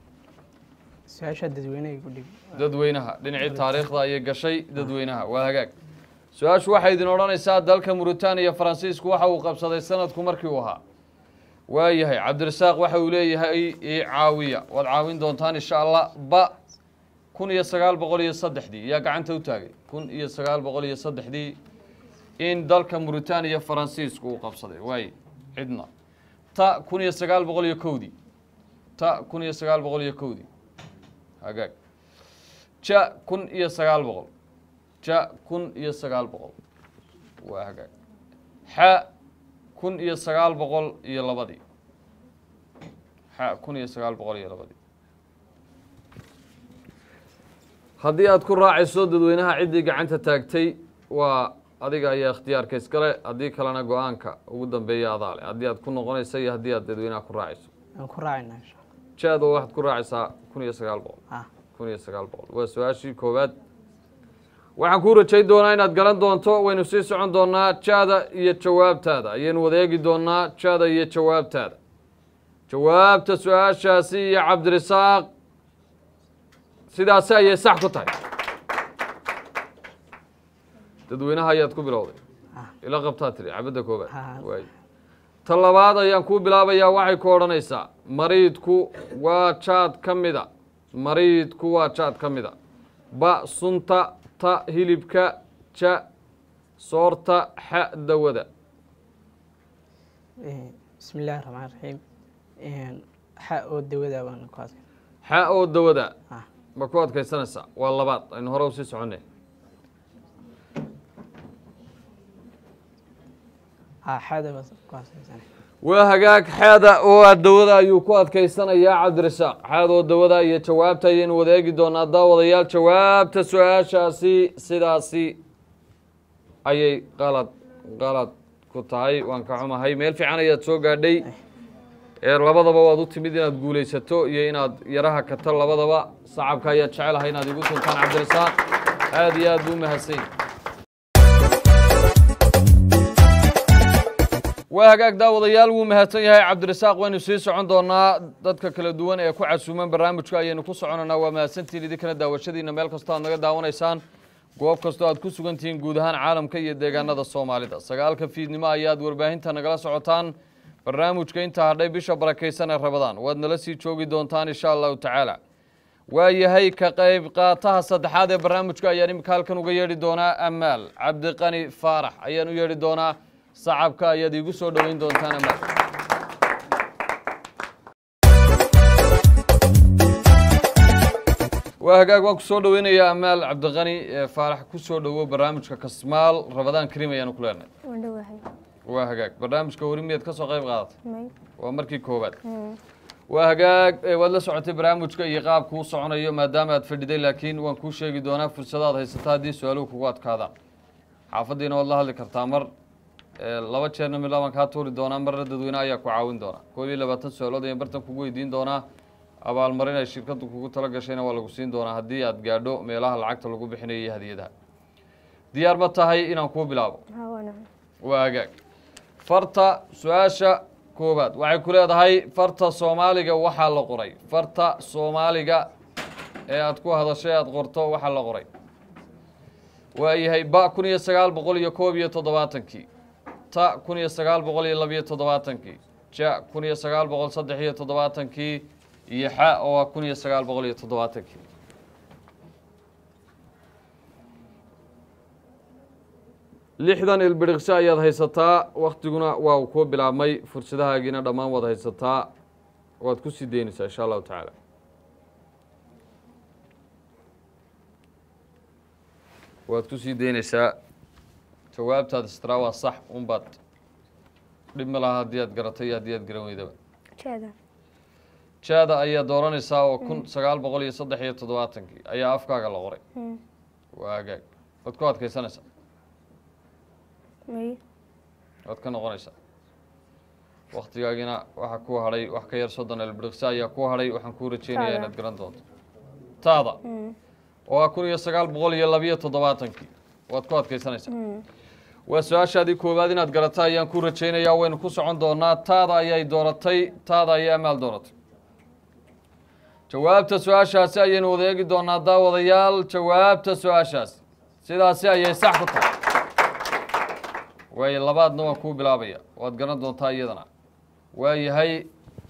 su-aasha dadweynaha igu dhig dadweynaha dhinacii taariikhda ayay gashay dadweynaha waa hagaag su-aashu waxay idin odhanaysaa dalka muritaaniya faransiisku waxa uu qabsaday sanadku markii uu ahaa waa yahay cabdirasaaq waxa uu leeyahay ii caawiya waad caawin doontaan insha allah ba kun iyo sagaal boqol iyo saddexdii yaa gacanta u taagay kun iyo sagaal boqol iyo saddexdii in dalka muritaaniya faransiisku uu qabsaday waay cidna ta kun iyo sagaal boqol iyo kowdii ta kun iyo sagaal boqol iyo kowdii hagaag ja kun iyo sagaal boqol ja kun iyo sagaal boqol waa hagaag xa kun iyo sagaal boqol iyo labadii xa kun iyo sagaal boqol iyo labadii haddii aad ku raacayso dadweynaha ciddii gacanta taagtay waa adiga ayaa ikhtiyaarka iskale haddii kalena go-aanka ugu dambeeya adaa leh haddii aad ku noqonayso iyo haddii aad dadweynaha ku raacayso aan ku raacayna insha allah jaada waxaad ku raacaysaa kun iyo sagaal boqol ah kun iyo sagaal boqol waa su-aashii koowaad waxaan kuu rajay doonaa inaad garan doonto waynu sii socon doonaa jaada iyo jawaabtaada ayaynu wada eegi doonaa jaada iyo jawaabtaada jawaabta su-aashaasi iyo cabdirasaaq sidaasi ayay sax ku tahay dadweynaha ayaad ku bilowday ah ila qabtaa tiri cabadda koobaad Ha. waay ta labaad ayaan kuu bilaabayaa waxay ku odhanaysaa mariidku waa jaad ka mida mariidku waa jaad ka mida ba sunta ta hilibka ja soorta xa dawada Eh, bismi illaahi raxmaan raxiim xa oo dawada baan ku adkay xa oo dawada ah ma ku adkaysanaysaa waa labaad aynu hore usii soconnay ah xada baan ku adkaysanay waa hagaag xaada oo ah dawada ayuu ku adkaysanayaa cabdirasaaq xaad oo dawada iyo jawaabta ayaynu wada eegi doonaa daawadayaal jawaabta su-aashaasi sidaasi ayay qalad qalad ku tahay waan ka xumahay meel fiican ayaad soo gaadhay ee labadaba waad u timid inaad guulaysato iyo inaad yaraha kato labadaba sacabka ayaad jecelahay inaad igu tuntaan cabdirasaaq aad iyo aad buu mahadsan yahay waa hagaag daawadayaal wuu mahadsan yahay cabdirasaaq waynu sii socon doonaa dadka kala duwan ee ku casuuman barnaamijka ayaynu ku soconanaa waa mahadsantihiin idinkana daawashadiina meel kastoo aad naga daawanaysaan goob kastoo aad ku sugan tihiin guud ahaan caalamka iyo deegaanada soomaalida sagaalka fiidnimo ayaad warbaahinta nagala socotaan barnaamijka intaa hadhay bisha barakaysan ee rabadaan waad nala sii joogi doontaan insha allahu tacaala waa yahay ka qayb qaataha saddexaad ee barnaamijka ayaan imika halkan uga yeedhi doonaa amaal cabdiqani faarax ayaan u yeedhi doonaa sacabka ayaad iigu soo dhoweyn doontaan amaal waa waa hagaag waan kusoo dhaweynayaa amaal cabdiqani ee faarax kusoo dhowo barnaamijka kasmaal rabadaan karim ayaanu ku leenahay waan dhowahay waa hagaag barnaamijka weli miyaad ka soo qayb qaadatay may waa markii koowaad Mm. waa hagaag ee waad la socotay barnaamijka iyo qaabku u soconayo maadaama aad fadhiday laakiin waan kuu sheegi doonaa fursadaad haysata haddii su-aaluhu kugu adkaadaan xaafaddiina waad la hadli kartaa mar ee, laba jeerna mid labaan kaa tuuri doonaa marna dadweyne ayaa ku caawin doonaa koob iyo labaatan su-aalood ayaan bartan kugu weydiin doonaa abaalmarin ay shirkaddu kugu tala gashayna waa lagu siin doonaa haddii aad gaadho meelaha lacagta lagu bixinayo iyo hadiyadaha diyaar ma tahay inaan kuu bilaabo haa waana waa hagaag farta su-aasha koowaad waxay ku leedahay farta soomaaliga waxaa la qoray farta soomaaliga ee aad ku hadashay aad qorto waxaa la qoray waayahay ba kun iyo sagaal boqol iyo koob iyo toddobaatankii ta kun iyo sagaal boqol iyo labiyo toddobaatankii ja kun iyo sagaal boqol saddex iyo toddobaatankii iyo xa oo ah kun iyo sagaal boqol iyo toddobaatankii lixdan ilbiriqsi ayaad haysataa waktiguna waa uu kuu bilaabmay fursadahaagiina dhammaan waad haysataa waad ku sii deynaysaa insha allahu tacaala waad ku sii deynaysaa jawaabtaad istiraa waa sax unbaad dhib ma laha haddii aad garatay iyo haddii aad garan weydaba jeeda jaada ayaa dooranaysaa oo kun sagaal boqol iyo saddex iyo toddobaatankii ayaa afkaaga la qoray Mm. waa hagaag waad ku adkaysanaysaa may waad ka noqonaysaa waktigaagina waxaa ku hadhay wax ka yar soddon elbiriqsi ayaa ku hadhay waxaan kuu rajeynayaa Taada. inaad garan doonto taada Mm. oo ah kun iyo sagaal boqol iyo labiyo toddobaatankii waad ku adkaysanaysaa Mm. waa su-aashaadii koowaad inaad garata ayaan ku rajaynayaa waynu ku socon doonaa taada ayay dooratay taada ayay amaal dooratay jawaabta su-aashaasi ayaynu wada eegi doonaa daawadayaal jawaabta su-aashaasi sidaasi ayay sax ku tahay waayo labaadna waan kuu bilaabaya waad garan doontaa iyadana waayahay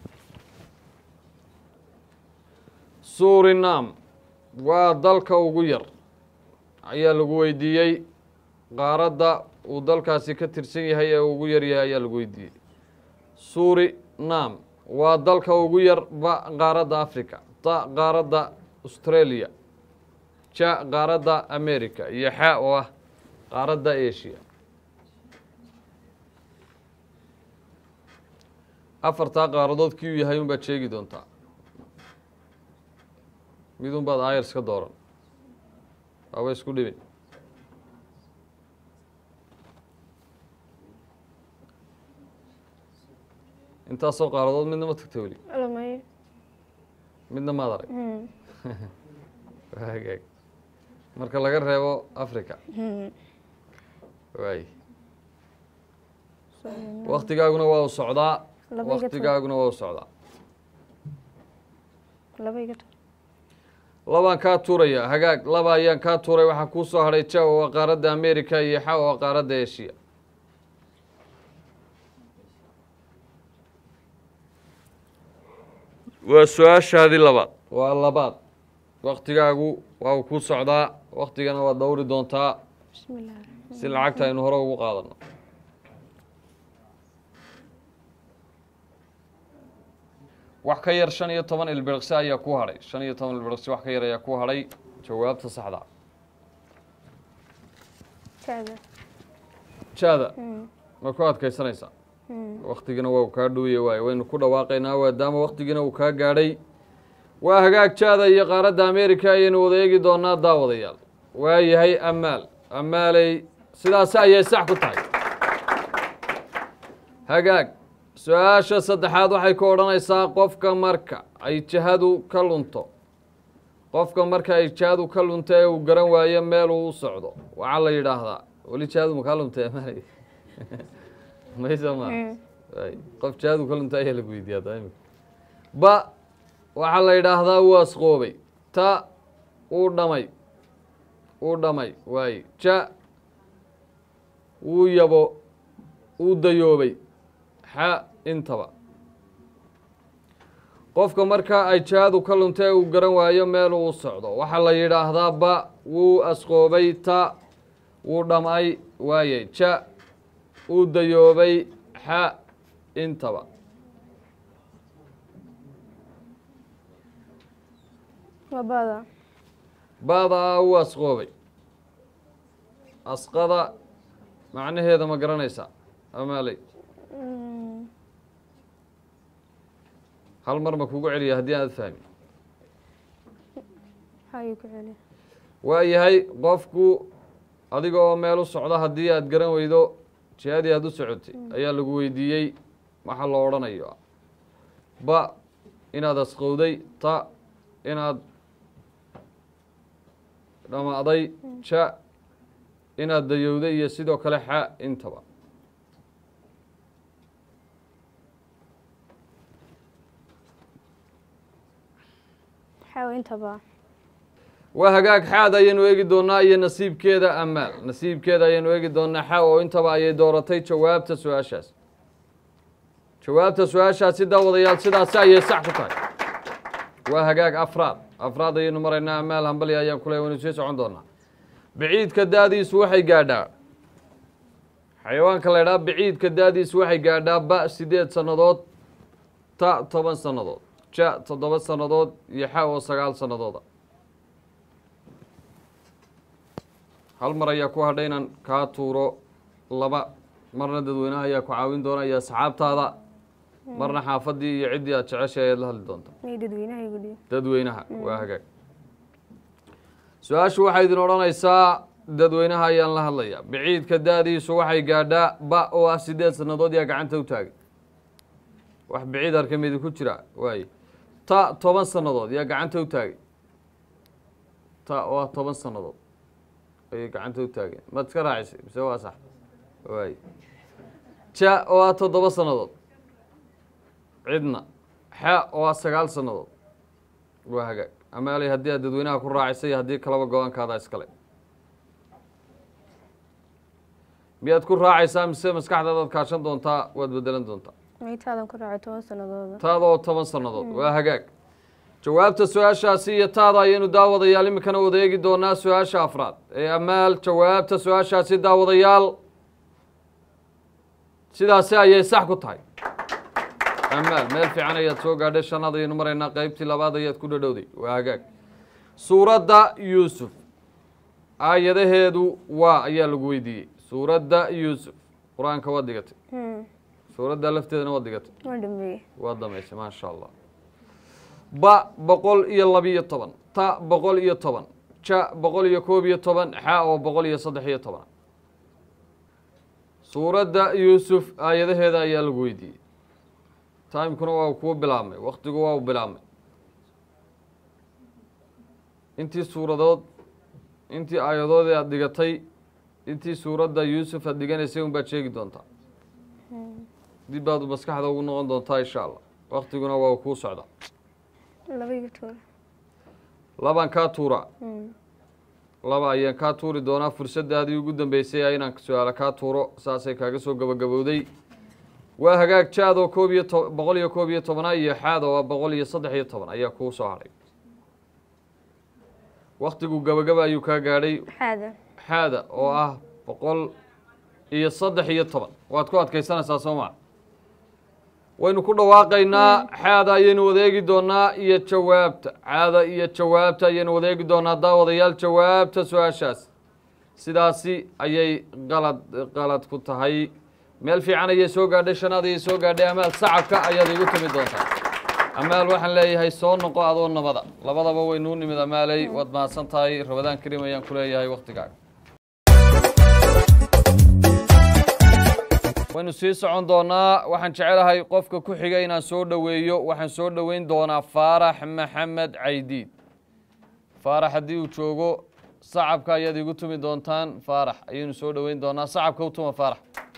surinam waa dalka ugu yar ayaa lagu weydiiyey qaaradda uu dalkaasi ka tirsan yahay ee ugu yar yahay ayaa lagu weydiiyey surinam waa dalka ugu yar ba qaaradda africa ta qaaradda australia ja qaaradda america iyo xa oo ah qaaradda asia afartaa qaaradood kii uu yahay unbaad sheegi doontaa midun baad ayers ka dooran waaba isku dhibin intaasoo qaaradood midna ma tagta weli ala may midna maad arag Mm. waa hagaag marka laga reebo africa Mm. waay Suriname. waktigaaguna waa u socdaa Laba iga tur. waktigaaguna waa u socdaa laba iga tur labaan kaa tuuraya hagaag laba ayaan kaa tuuray waxaa kuu soo hadhay ja oo ah qaaradda america iyo xa oo ah qaaradda asia waa su-aashaadii labaad waa labaad waktigaagu waa uu kuu socdaa waktigana waad dhowri doontaa bismi illah raxmaan si lacagta aynu hore ugu qaadano wax ka yar shan iyo toban ilbiriqsi ayaa ku hadhay shan iyo toban ilbiriqsi wax ka yar ayaa ku hadhay jawaabta saxda jeeda jaada Mm. ma ku adkaysanaysaa Mm. waktigina waa uu kaa dhowye waaye waynu ku dhawaaqaynaa maadaama waktigiina uu kaa gaadhay waa hagaag jaada iyo qaaradda america ayaynu wada eegi doonaa daawadayaal waa yahay amaal amaaley sidaasi ayay sax ku tahay hagaag su-aasha saddexaad waxay ku odhanaysaa qofka marka ay jihadu ka lunto qofka marka ay jihadu ka lunto ee uu garan waayo meel uu u socdo waxaa la yidhaahdaa weli jihadu makaa luntay amaaley maysa ma Mm. Ay, qof jihadu ka lunta ayaa lagu weydiiyaa taa imika ba waxaa la yidhaahdaa wuu asqoobay ta uu dhamay uu dhamay waaye ja wuu yabo uu dayoobay xa intaba qofka marka ay jihadu ka lunta ee uu garan waayo meel uu socdo waxaa la yidhaahdaa ba wuu asqoobay ta wuu dhamay waaye ja uu dayoobay xa intaba waa bada baadaa u asqoobay asqada macnaheeda ma garanaysaa amaaley Mm, hal mar ma kugu celiya haddii aanad fahmin Hayo ku celi. waa yahay qofku adiga oo meel u socda haddii aad garan weydo jihadii aad u socotay ayaa lagu weydiiyey waxa loo odhanayo ba inaad asqowday ta inaad dhamaaday ja inaad dayowday iyo sidoo kale xa intaba Hayo intaba. waa hagaag xaad ayaynu eegi doonaa iyo nasiibkeeda amaal nasiibkeeda ayaynu eegi doonaa xa oo intaba ayay dooratay jawaabta su-aashaas jawaabta su-aashaasi daawadayaal sidaasi ayay sax ku tahay waa hagaag afraad afraad ayaynu maraynaa amaal hambali ayaan kule waynu sii socon doonaa biciidka daadiisu waxay gaadhaa xayawaanka la ydhaha biciidka daadiisu waxay gaadhaa ba sideed sannadood ta toban sannadood ja toddoba sannadood iyo xa oo sagaal sannadooda hal mar ayaa ku hadhay inaan kaa tuuro laba marna dadweynaha ayaa ku caawin doona iyo asxaabtaada marna xaafaddii iyo ciddii aad jeceshay ayaad la hadli doonta May dadweynaha igu dhiib. dadweynaha waa hagaag su-aashu waxay idin odhanaysaa dadweynaha ayaan la hadlayaa biciidka da-diisu waxay gaadhaa ba oo ah sideed sannadood yaa gacanta u taagay wax biciid arkamidi ku jira waaye ta toban sannadood yaa gacanta u taagay ta oo ah toban sannadood ayay gacanta u taageen maad iska raacisay mise waa sax waaye ja oo ah toddoba sannadood cidna xa oo ah sagaal sannadood waa hagaag amaaley haddii aad dadweynaha ku raacisay iyo haddii kalaba go-aankaada iskale miyaad ku raacaysaa mise maskaxdaadaad kaashan doontaa waad bedelan doontaa May taadan ku raacay toban sanadooda. taada oo toban sannadood waa hagaag jawaabta su-aashaasi iyo taada ayaynu daawadayaal iminkana wada eegi doonaa su-aasha afraad ee amaal jawaabta su-aashaasi daawadayaal sidaasi ayay sax ku tahay amaal meel fiican ayaad soo gaadhay shanaad ayaynu maraynaa qeybtii labaad ayaad ku dhadhowday waa hagaag suuradda yuusuf aayadaheedu waa ayaa lagu weydiiyey suuradda yuusuf qur-aanka waad dhigatay Hmm. suuradda lafteedana waad dhigatay Waa dhameeyey. waa damaysay maasha allah ba boqol iyo labiyo toban ta boqol iyo toban ja boqol iyo koob iyo toban xa oo boqol iyo saddex iyo toban suuradda yuusuf aayadaheeda ayaa lagu weydiiyey timekuna waa kuu bilaabmay waktigu waa u bilaabmay intii suuradood intii aayadoodii aada dhigatay intii suuradda yuusuf aad dhiganaysay un baad sheegi doontaa dib baad maskaxda ugu noqon doontaa insha allah waktiguna waa kuu socda Laba iga tuur. labaan kaa tuura Hmm. laba ayaan kaa tuuri doonaa fursadaadii ugu dambeysay a inaan su-aalo kaa tuuro saasay kaaga soo gabagabowday waa hagaag jaad oo koob iyo to boqol iyo koob iyo tobana iyo xaad oo ah boqol iyo saddex iyo toban ayaa kuu soo hadhay waktigu gabagaba ayuu kaa gaadhay Xaada. xaada oo ah boqol iyo saddex iyo toban waad ku adkaysanaysaa soo maa waynu ku dhawaaqaynaa xaada ayaynu wadeegi doonaa iyo jawaabta caada iyo jawaabta ayaynu wadeegi doonaa daawadayaal jawaabta su-aashaas sidaasi ayay qalad qalad ku tahay meel fiican ayay soo gaadhay shanaad ayay soo gaadhay amaal sacabka ayaad igu timi doontaa amaal waxaan leeyahay soo noqo adoo nabada labadaba waynuu nimid amaaley waad mahadsan tahay rabadaan karim ayaan ku leeyahay waktigaaga waynu sii socon doonaa waxaan jecelahay qofka ku xiga inaan soo dhoweeyo waxaan soo dhoweyn doonaa faarax maxamed caydiid faarax haddii uu joogo sacabka ayaad igu tumi doontaan faarax ayaynu soo dhoweyn doonaa sacabka u tuma faarax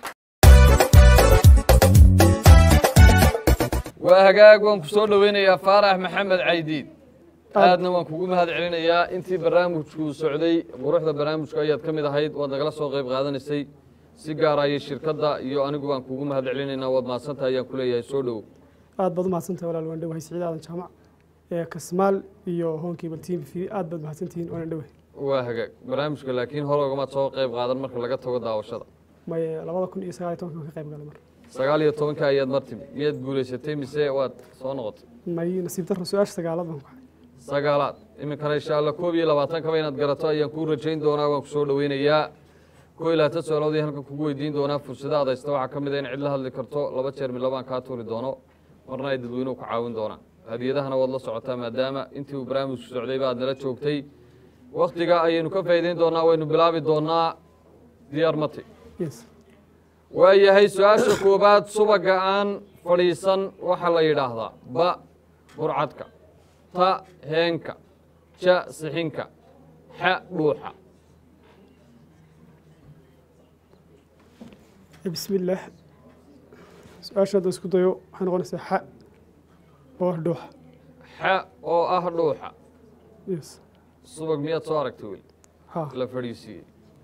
waa hagaag waan ku soo dhoweynayaa faarax maxamed caydiid aadna waan kugu mahad celinayaa intii barnaamijku socday quruxda barnaamijku ayaad ka mid ahayd waad nagala soo qayb qaadanaysay si gaar ayay shirkadda iyo anigu waan kugu mahad celinaynaa waad mahadsantahay ayaan ku leeyahay soo dhowow aad baad umahadsantahay walaal waan dhowahay siciid aadan jaamac ee kasmaal iyo hoonkiiba team v aad baad mahadsantihiin waana dhowahay waa hagaag barnaamijka laakiin hore ogamaad soo qayb qaadan marka laga tago daawashada may labada kun iyo sagaal iyo tobanka ka qayb galay mar sagaal iyo tobanka ayaad mar timi miyaad guulaysatay mise waad soo noqotay may nasiib darro su-aasha sagaalad baan ku xay sagaalaad iminkana insha allah koob iyo labaatankaba inaad garato ayaan kuu rajayn doonaa waan kusoo dhoweynayaa koo iyo labaatan su-aalood halkan kugu weydiin doonaa fursada adaysta waxaa ka mid a in cid la hadli karto laba jeer mid labaan kaa tuuri doono marna ay dadweynuhu ka caawin doonaan hadiyadahana waad la socotaa maadaama intii uu barnaamijku socdayba aad nala joogtay waktiga ayaynu ka faa'iideyn doonaa waynu bilaabi doonaa diyaar mati yes waayahay su-aasha koobaad subaga aan fadhiisan waxaa la yidhaahdaa ba burcadka ta heenka ja sixinka xa dhuuxa bismi illaah su-aasha hadda isku dayo waxay noqonaysaa xa oo ah dhuuxa xa oo ah dhuuxa yes subag miyaad soo aragtay weli ha la fadhiisiiyey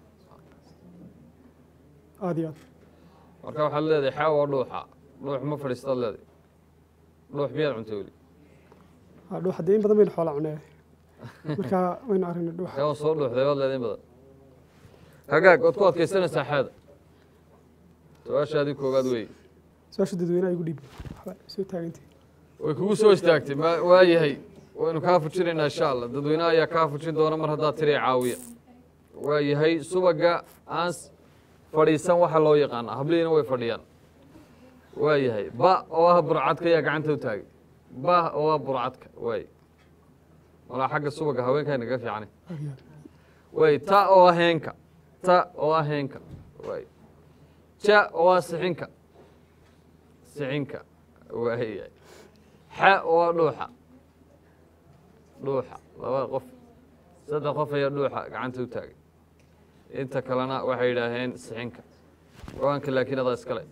aad iyo aad marka waxaad leedahay xa oo dhuuxa dhuux ma fadhiistaad leedahay dhuux miyaad cuntay weli ha dhuuxa dee in badan baynu xoolaa cunee marka waynu aragnay dhuuxa kaa soo dhuuxday baad leedahay in badan hagaag waad ku adkaysanaysaa xaada su-aashaadii koowaad weeye su-aasha dadweynaha igu dhiibi waxba soo taagantii way kugu soo istaagtay ma waayahay waynu kaa fujinaynaa insha allah dadweynaha ayaa kaa fujin doona mar haddaad tiri caawiya waayahay subaga aan s- fadhiisan waxa loo yaqaanaa hablihiina way fadhiyaan waayahay ba oo ah burcadka ayaa gacanta u taagay ba oo ah burcadka waay walaa xagga subaga haweenkaa naga fiicane aad iyo aad waay ta oo ah heenka ta oo ah heenka waay ja oo ah sixinka sixinka waayahay xa oo ah dhuuxa dhuuxa laba qof saddex qof ayaa dhuuxa gacanta u taagay inta kalena waxay yidhaaheen sixinka go-aanka laakiin adaa iskale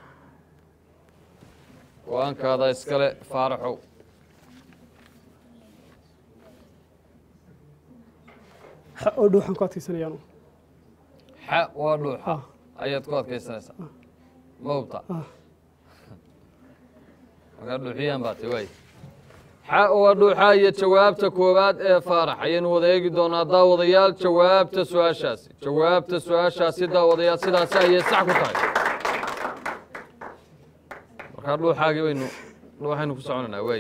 go-aanka adaa iskale faaraxow xa oo dhuuxan ku adkaysanayaanu xa waa dhuuxa ah ayaad ku adkaysanaysaa ma hubta ah markaa dhuuxiyaan baa tay waay xa waa dhuuxa iyo jawaabta koowaad ee faarax ayaynu wada eegi doonaa daawadayaal jawaabta su-aashaasi jawaabta su-aashaasi daawadayaal sidaasi ayay sax ku tahay markaa dhuuxaagii baynu dhuuxaynu ku soconaynaa waay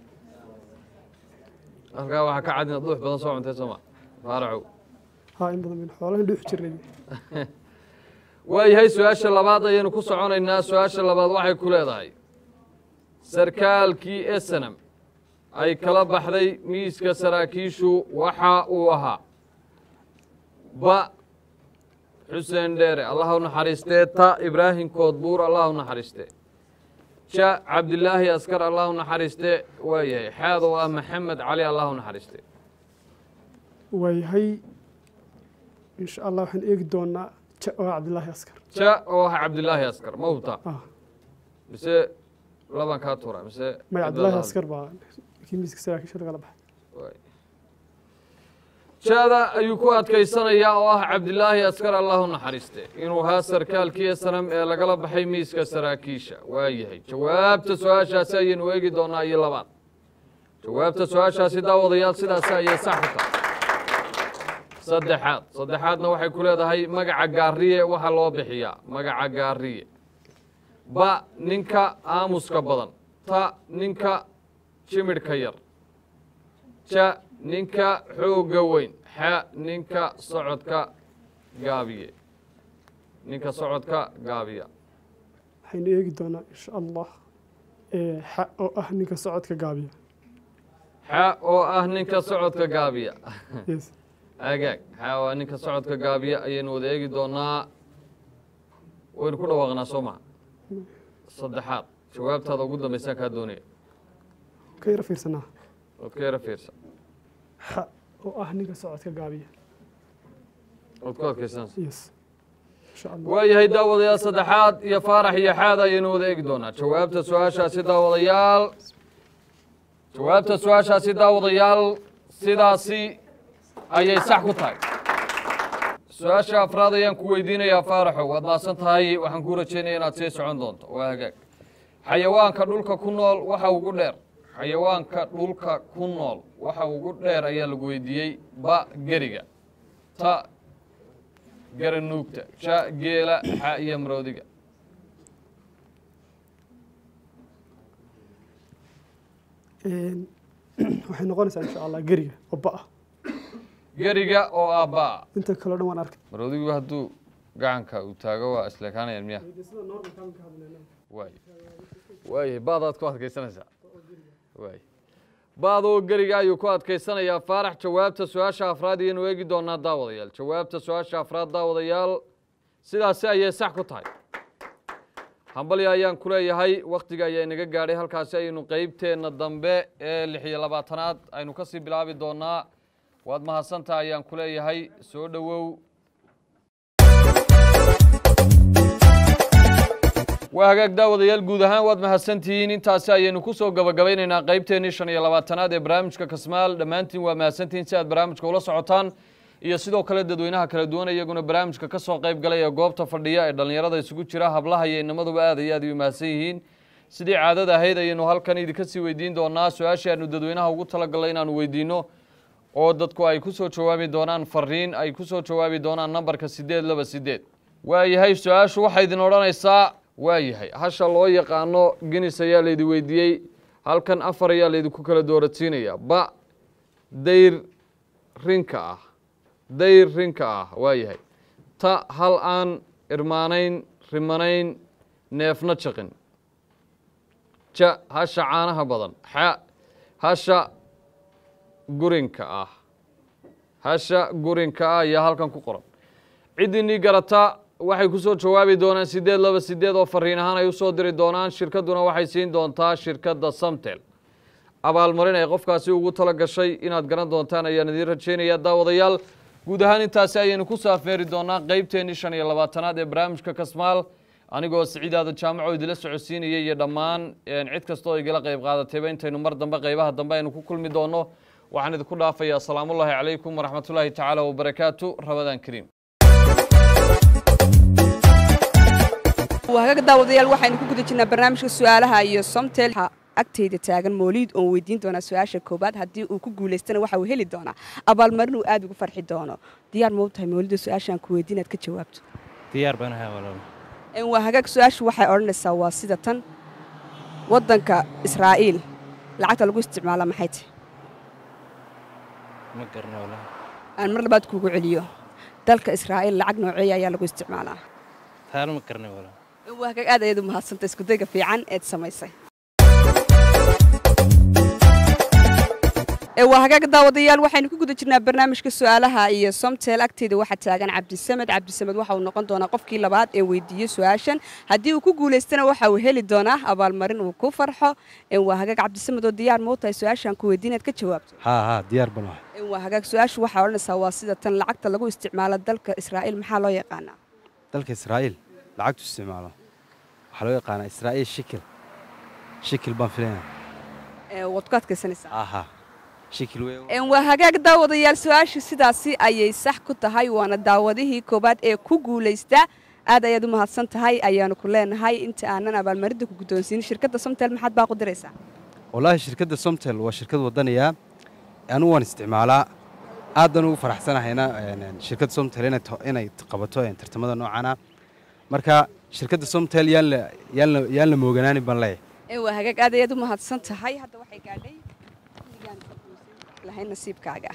halkaa waxaa ka cad inaad dhuux badan soo cuntay sooma faaraxow ha in badan baynu xoolahan dhuuxi jirnay waayahay su-aasha labaad ayaynu ku soconaynaa su-aasha labaad waxay ku leedahay sarkaalkii esenam ay kala baxday miiska saraakiishu waxa uu ahaa ba xuseen dheere allah u naxariistee ta ibraahim koodbuur allah u naxariistee ja cabdilaahi askar allah u naxariistee waayahay xaad oo ah maxamed cali allah u naxariistee waayahay insha allah waxaan eegi doonaa ja oo ah cabdilaahi askar ja oo ah cabdilaahi askar ma hubtaa ah mise laban kaa tuura mise may cid cabdilaahi lala askar baa kii miiska saraakiisha lagala baxay Waay. jaada ayuu ku adkaysanayaa oo ah cabdilaahi askar allahu naxariiste inuu ahaa sarkaalkii sanam ee lagala baxay miiska saraakiisha waayahay jawaabta su-aashaasi ayaynu eegi doonaa iyo labaad jawaabta su-aashaasi daawadayaal sidaasi ayay sax ku tahay saddexaad saddexaadna waxay ku leedahay magaca gaariye waxaa loo bixiyaa magaca gaariye ba ninka aamuska badan ta ninka jimidhka yar ja ninka xoogga weyn xa ninka socodka gaabiye ninka socodka gaabiya waxaynu eegi doonaa insha allah ee, xa oo ah ninka socodka gaabiya xa oo ah ninka socodka gaabiya yes agaag xa oo ah ninka socodka gaabiya ayaynu wada eegi doonaa waynu ku dhawaaqnaa soo maha saddexaad jawaabtaada ugu dambaysaan kaa doonaya ka yara fiirsanaa ood ka yara fiirsan xa oo ah ninka socodka gaabiya ood ku adkaysanaysa yes insha allah waayahay daawadayaal saddexaad iyo faarax iyo xaad ayaynu wada eegi doonaa jawaabta su-aashaasi daawadayaal jawaabta su-aashaasi daawadayaal sidaasi ayay sax ku tahay su-aasha afraad ayaan ku weydiinayaa faaraxow waad maasan tahay waxaan kuu rajeynaya inaad sii socon doonto waa hagaag xayawaanka dhulka ku nool waxa ugu dheer xayawaanka dhulka ku nool waxa ugu dheer ayaa lagu weydiiyey ba geriga ta garanuugta ja geela xa iyo maroodiga Een, waxay noqonaysaa insha allah geriga oo ba ah geriga oo aabba'a inta kaleo dhan waan arkay marodigu hadduu gacanka uu taago waa isleekaanayaan miya waay waay baadaad ku adkaysanaysaa waay baad oo geriga ayuu ku adkaysanayaa faarax jawaabta su-aasha afraad iyaynu eegi doonaa daawadayaal jawaabta su-aasha afraad daawadayaal sidaasi ayay sax ku tahay hambalya ayaan ku leeyahay wakhtiga ayaa inaga gaadhay halkaasi ayaynu qeybteenna dambe ee lix iyo labaatanaad aynu kasii bilaabi doonaa waad mahadsantaha ayaan ku leeyahay soo dhowow waa hagaag daawadayaal guud ahaan waad mahadsantihiin intaasi ayaynu ku soo gabagabaynaynaa qeybteennii shan iyo labaatanaad ee barnaamijka kasmaal dhammaantiin waa mahadsantihiin si aad barnaamijka ula socotaan iyo sidoo kale dadweynaha kala duwan iyaguna barnaamijka ka soo qayb galay ee goobta fadhiya ee dhallinyarada isugu jira hablaha iyo inamaduba aad iyo aad ay u mahadsan yihiin sidii caadada ahayd ayaynu halkan idinka sii weydiin doonaa su-aashii aanu dadweynaha ugu talagalnay inaanu weydiino oo dadku ay ku soo jawaabi doonaan fariin ay ku soo jawaabi doonaan nambarka siddeed laba siddeed waayahay su-aashu waxay idin odhanaysaa waayahay hasha loo yaqaano genis ayaa laydi weydiiyey halkan afar ayaa laydinku kala doorasiinaya ba dayr rinka ah dayr rinka ah waayahay ta hal aan irmaanayn rimanayn neefna jaqin ja hasha caanaha badan xa hasha gurinka ah hasha gurinka ah ayaa halkan ku qoran ciddinii garata waxay ku soo jawaabi doonaan siddeed laba siddeed oo fariin ahaan ay u soo diri doonaan shirkadduna waxay siin doontaa shirkadda samtel abaalmarin ay qofkaasi ugu tala gashay inaad garan doontaan ayaan idiin rajaynaya daawadayaal guud ahaan intaasi ayaynu ku saafeeri doonaa qeybteennii shan iyo labaatanaad ee barnaamijka kasmaal anigoo siciidaada jaamaco idila socodsiinaya iyo dhammaan cid kastoo igala qayb qaadatayba intaynu mar dambe qeybaha dambe aynu ku kulmi doonno waxaan idinku dhaafayaa asalaamullaahi calaykum waraxmatullaahi tacaala wabarakaatu rabadaan kariim waagaga daawadayaal waxaynu ku guda jirnaa barnaamijka su-aalaha iyo somtel agteyda taagan mooliid oon weydiin doonaa su-aasha koobaad haddii uu ku guulaystana waxa uu heli doonaa abaalmarin uu aad ugu farxi doono diyaar mau tahay moolida su-aashaan ku weydiin aad ka jawaabto diyaar baan ahay walaal waa hagaag su-aashu waxay odhanaysaa waa sida tan waddanka israa'iil lacagta lagu isticmaala maxay tahay ma garna walaal aan mar labaad kuugu celiyo dalka israa'iil lacag nooceeya ayaa lagu isticmaalaa taana ma garnay walaal waa hagaag aad ayaad u mahadsantay iskudayga fiican eed samaysay waa hagaag daawadayaal waxaynu ku guda jirnaa barnaamijka su-aalaha iyo somtel agteeda waxaa taagan cabdisamed cabdisamed waxa uu noqon doonaa qofkii labaad ee weydiiyey su-aashan haddii uu ku guulaystana waxa uu heli doonaa abaalmarin uu ku farxo waa hagaag cabdisamed oo diyaar mau tahay su-aashaan ku weydiin aad ka jawaabto haa haa diyaar baan ahay waa hagaag su-aashu waxaa odhanaysaa waa sida tan lacagta lagu isticmaalo dalka israa'iil maxaa loo yaqaanaa dalka israa'iil lacagtu isticmaalo waxaa loo yaqaanaa israa'iil shikil shikil baan filaynaa waad ku adkaysanaysaa aha shikil wey waa hagaag daawadayaal su-aashu sidaasi ayay sax ku tahay waana daawadihii koowaad ee ku guulaysta aad ayaad u mahadsan tahay ayaanu ku leenahay inta aanan abaalmarinta ku guddoonsiinin shirkadda somtel maxaad baa ku diraysaa wallaahi shirkadda somtel waa shirkad wadaniya anigu waan isticmaalaa aadan ugu faraxsanahayna shirkadda somtel inay qabato tartamada noocana marka shirkadda somtel yaan la mooganaanin baan leeyahay waa hagaag aad ayaad u mahadsan tahay hadda waxay gaadhay lahayn nasiibkaaga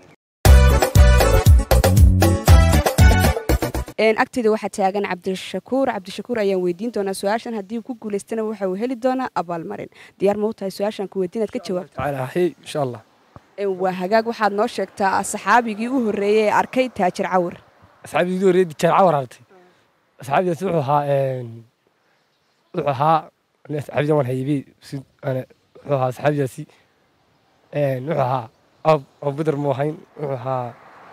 agteeda waxaa taagan cabdishakuur cabdishakuur ayaan weydiin doonaa su-aashan haddii uu ku guulaystana waxa uu heli doonaa abaalmarin diyaar mau tahay su-aashaan ku weydiin aad ka jawaabto insha allah waa hagaag waxaad noo sheegtaa saxaabigii u horreeyey ee arkay taajir cawir asxaabigii horreeyey taajir cawir aragtay asxaabigaasi wuxuu ahaa wuxuu ahaa asxaabidan waan haybey wuxuu ahaa asxaabigaasi wuxuu ahaa abubadar mu ahayn wuxuu ahaa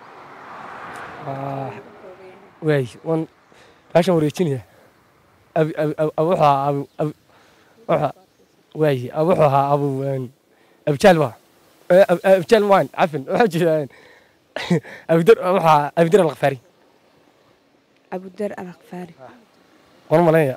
waay wan baashan wareejinaya wuxuu ahaa abu waay wuxuu ahaa abu abujaal waa abujaal maan cafin waxaa jira abudar wuxuu ahaa abudar alkhafaari abudar alkhafaari waan malanaya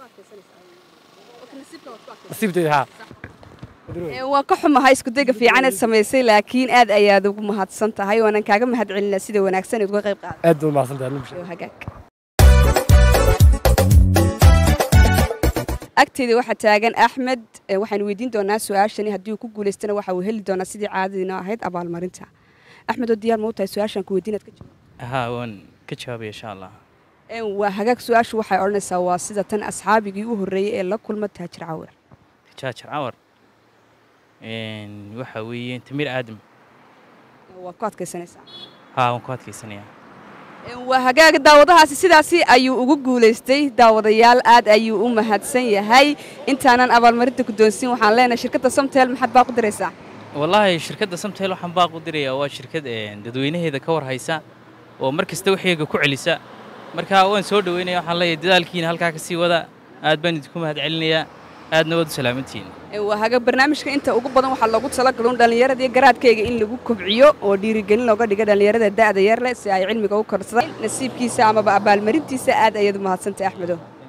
nasiibteyda haa waan ka xumahay iskudayga fiicaneed samaysay laakiin aad ayaad ugu mahadsan tahay waanan kaaga mahad celinaa sida wanaagsan eed uga qayb qaada aad baad mahadsan tahay hagaag agteeda waxaa taagan axmed ee waxaanu weydiin doonaa su-aashani haddii uu ku guulaystana waxa uu heli doonaa sidii caadadiina ahayd abaalmarinta axmed oo diyaar ma u tahay su-aashan ku weydiinaad ka jawaab haa waan ka jawaabaya insha allah Een, waa hagaag su-aashu waxay odhanaysaa waa sida tan asxaabigii u horreeyey ee la kulma taajir cawer jaajar cawar Een, waxa weeye tamir aadam waad ku adkaysanaysaa haa waan ku adkaysanayaa Een, waa hagaaga daawadahaasi sidaasi ayuu ugu guulaystay daawadayaal aad ayuu u mahadsan yahay intaanan abaalmarinta guddoonsiin waxaan leenahay shirkadda somtel maxaad baa ku diraysaa wallaahi shirkadda samtel waxaan baaq u dirayaa waa shirkad een, dadweynaheeda ka war haysa oo mar kasta waxyaga ku celisa marka waan soo dhoweynaya waxaan leeyahay dadaalkiina halkaa ka sii wada aad baan idinku mahadcelinayaa aadna waad u salaamantihiin Een, waa haga barnaamijka inta ugu badan waxaa loogu talagalay un dhallinyarada iyo garaadkayga in lagu kobciyo oo dhiirigelin looga dhiga dhallinyarada da'da yar leh si ay cilmiga u korsadaan nasiibkiisa amaba abaalmarintiisa aad ayaad u mahadsantay axmedo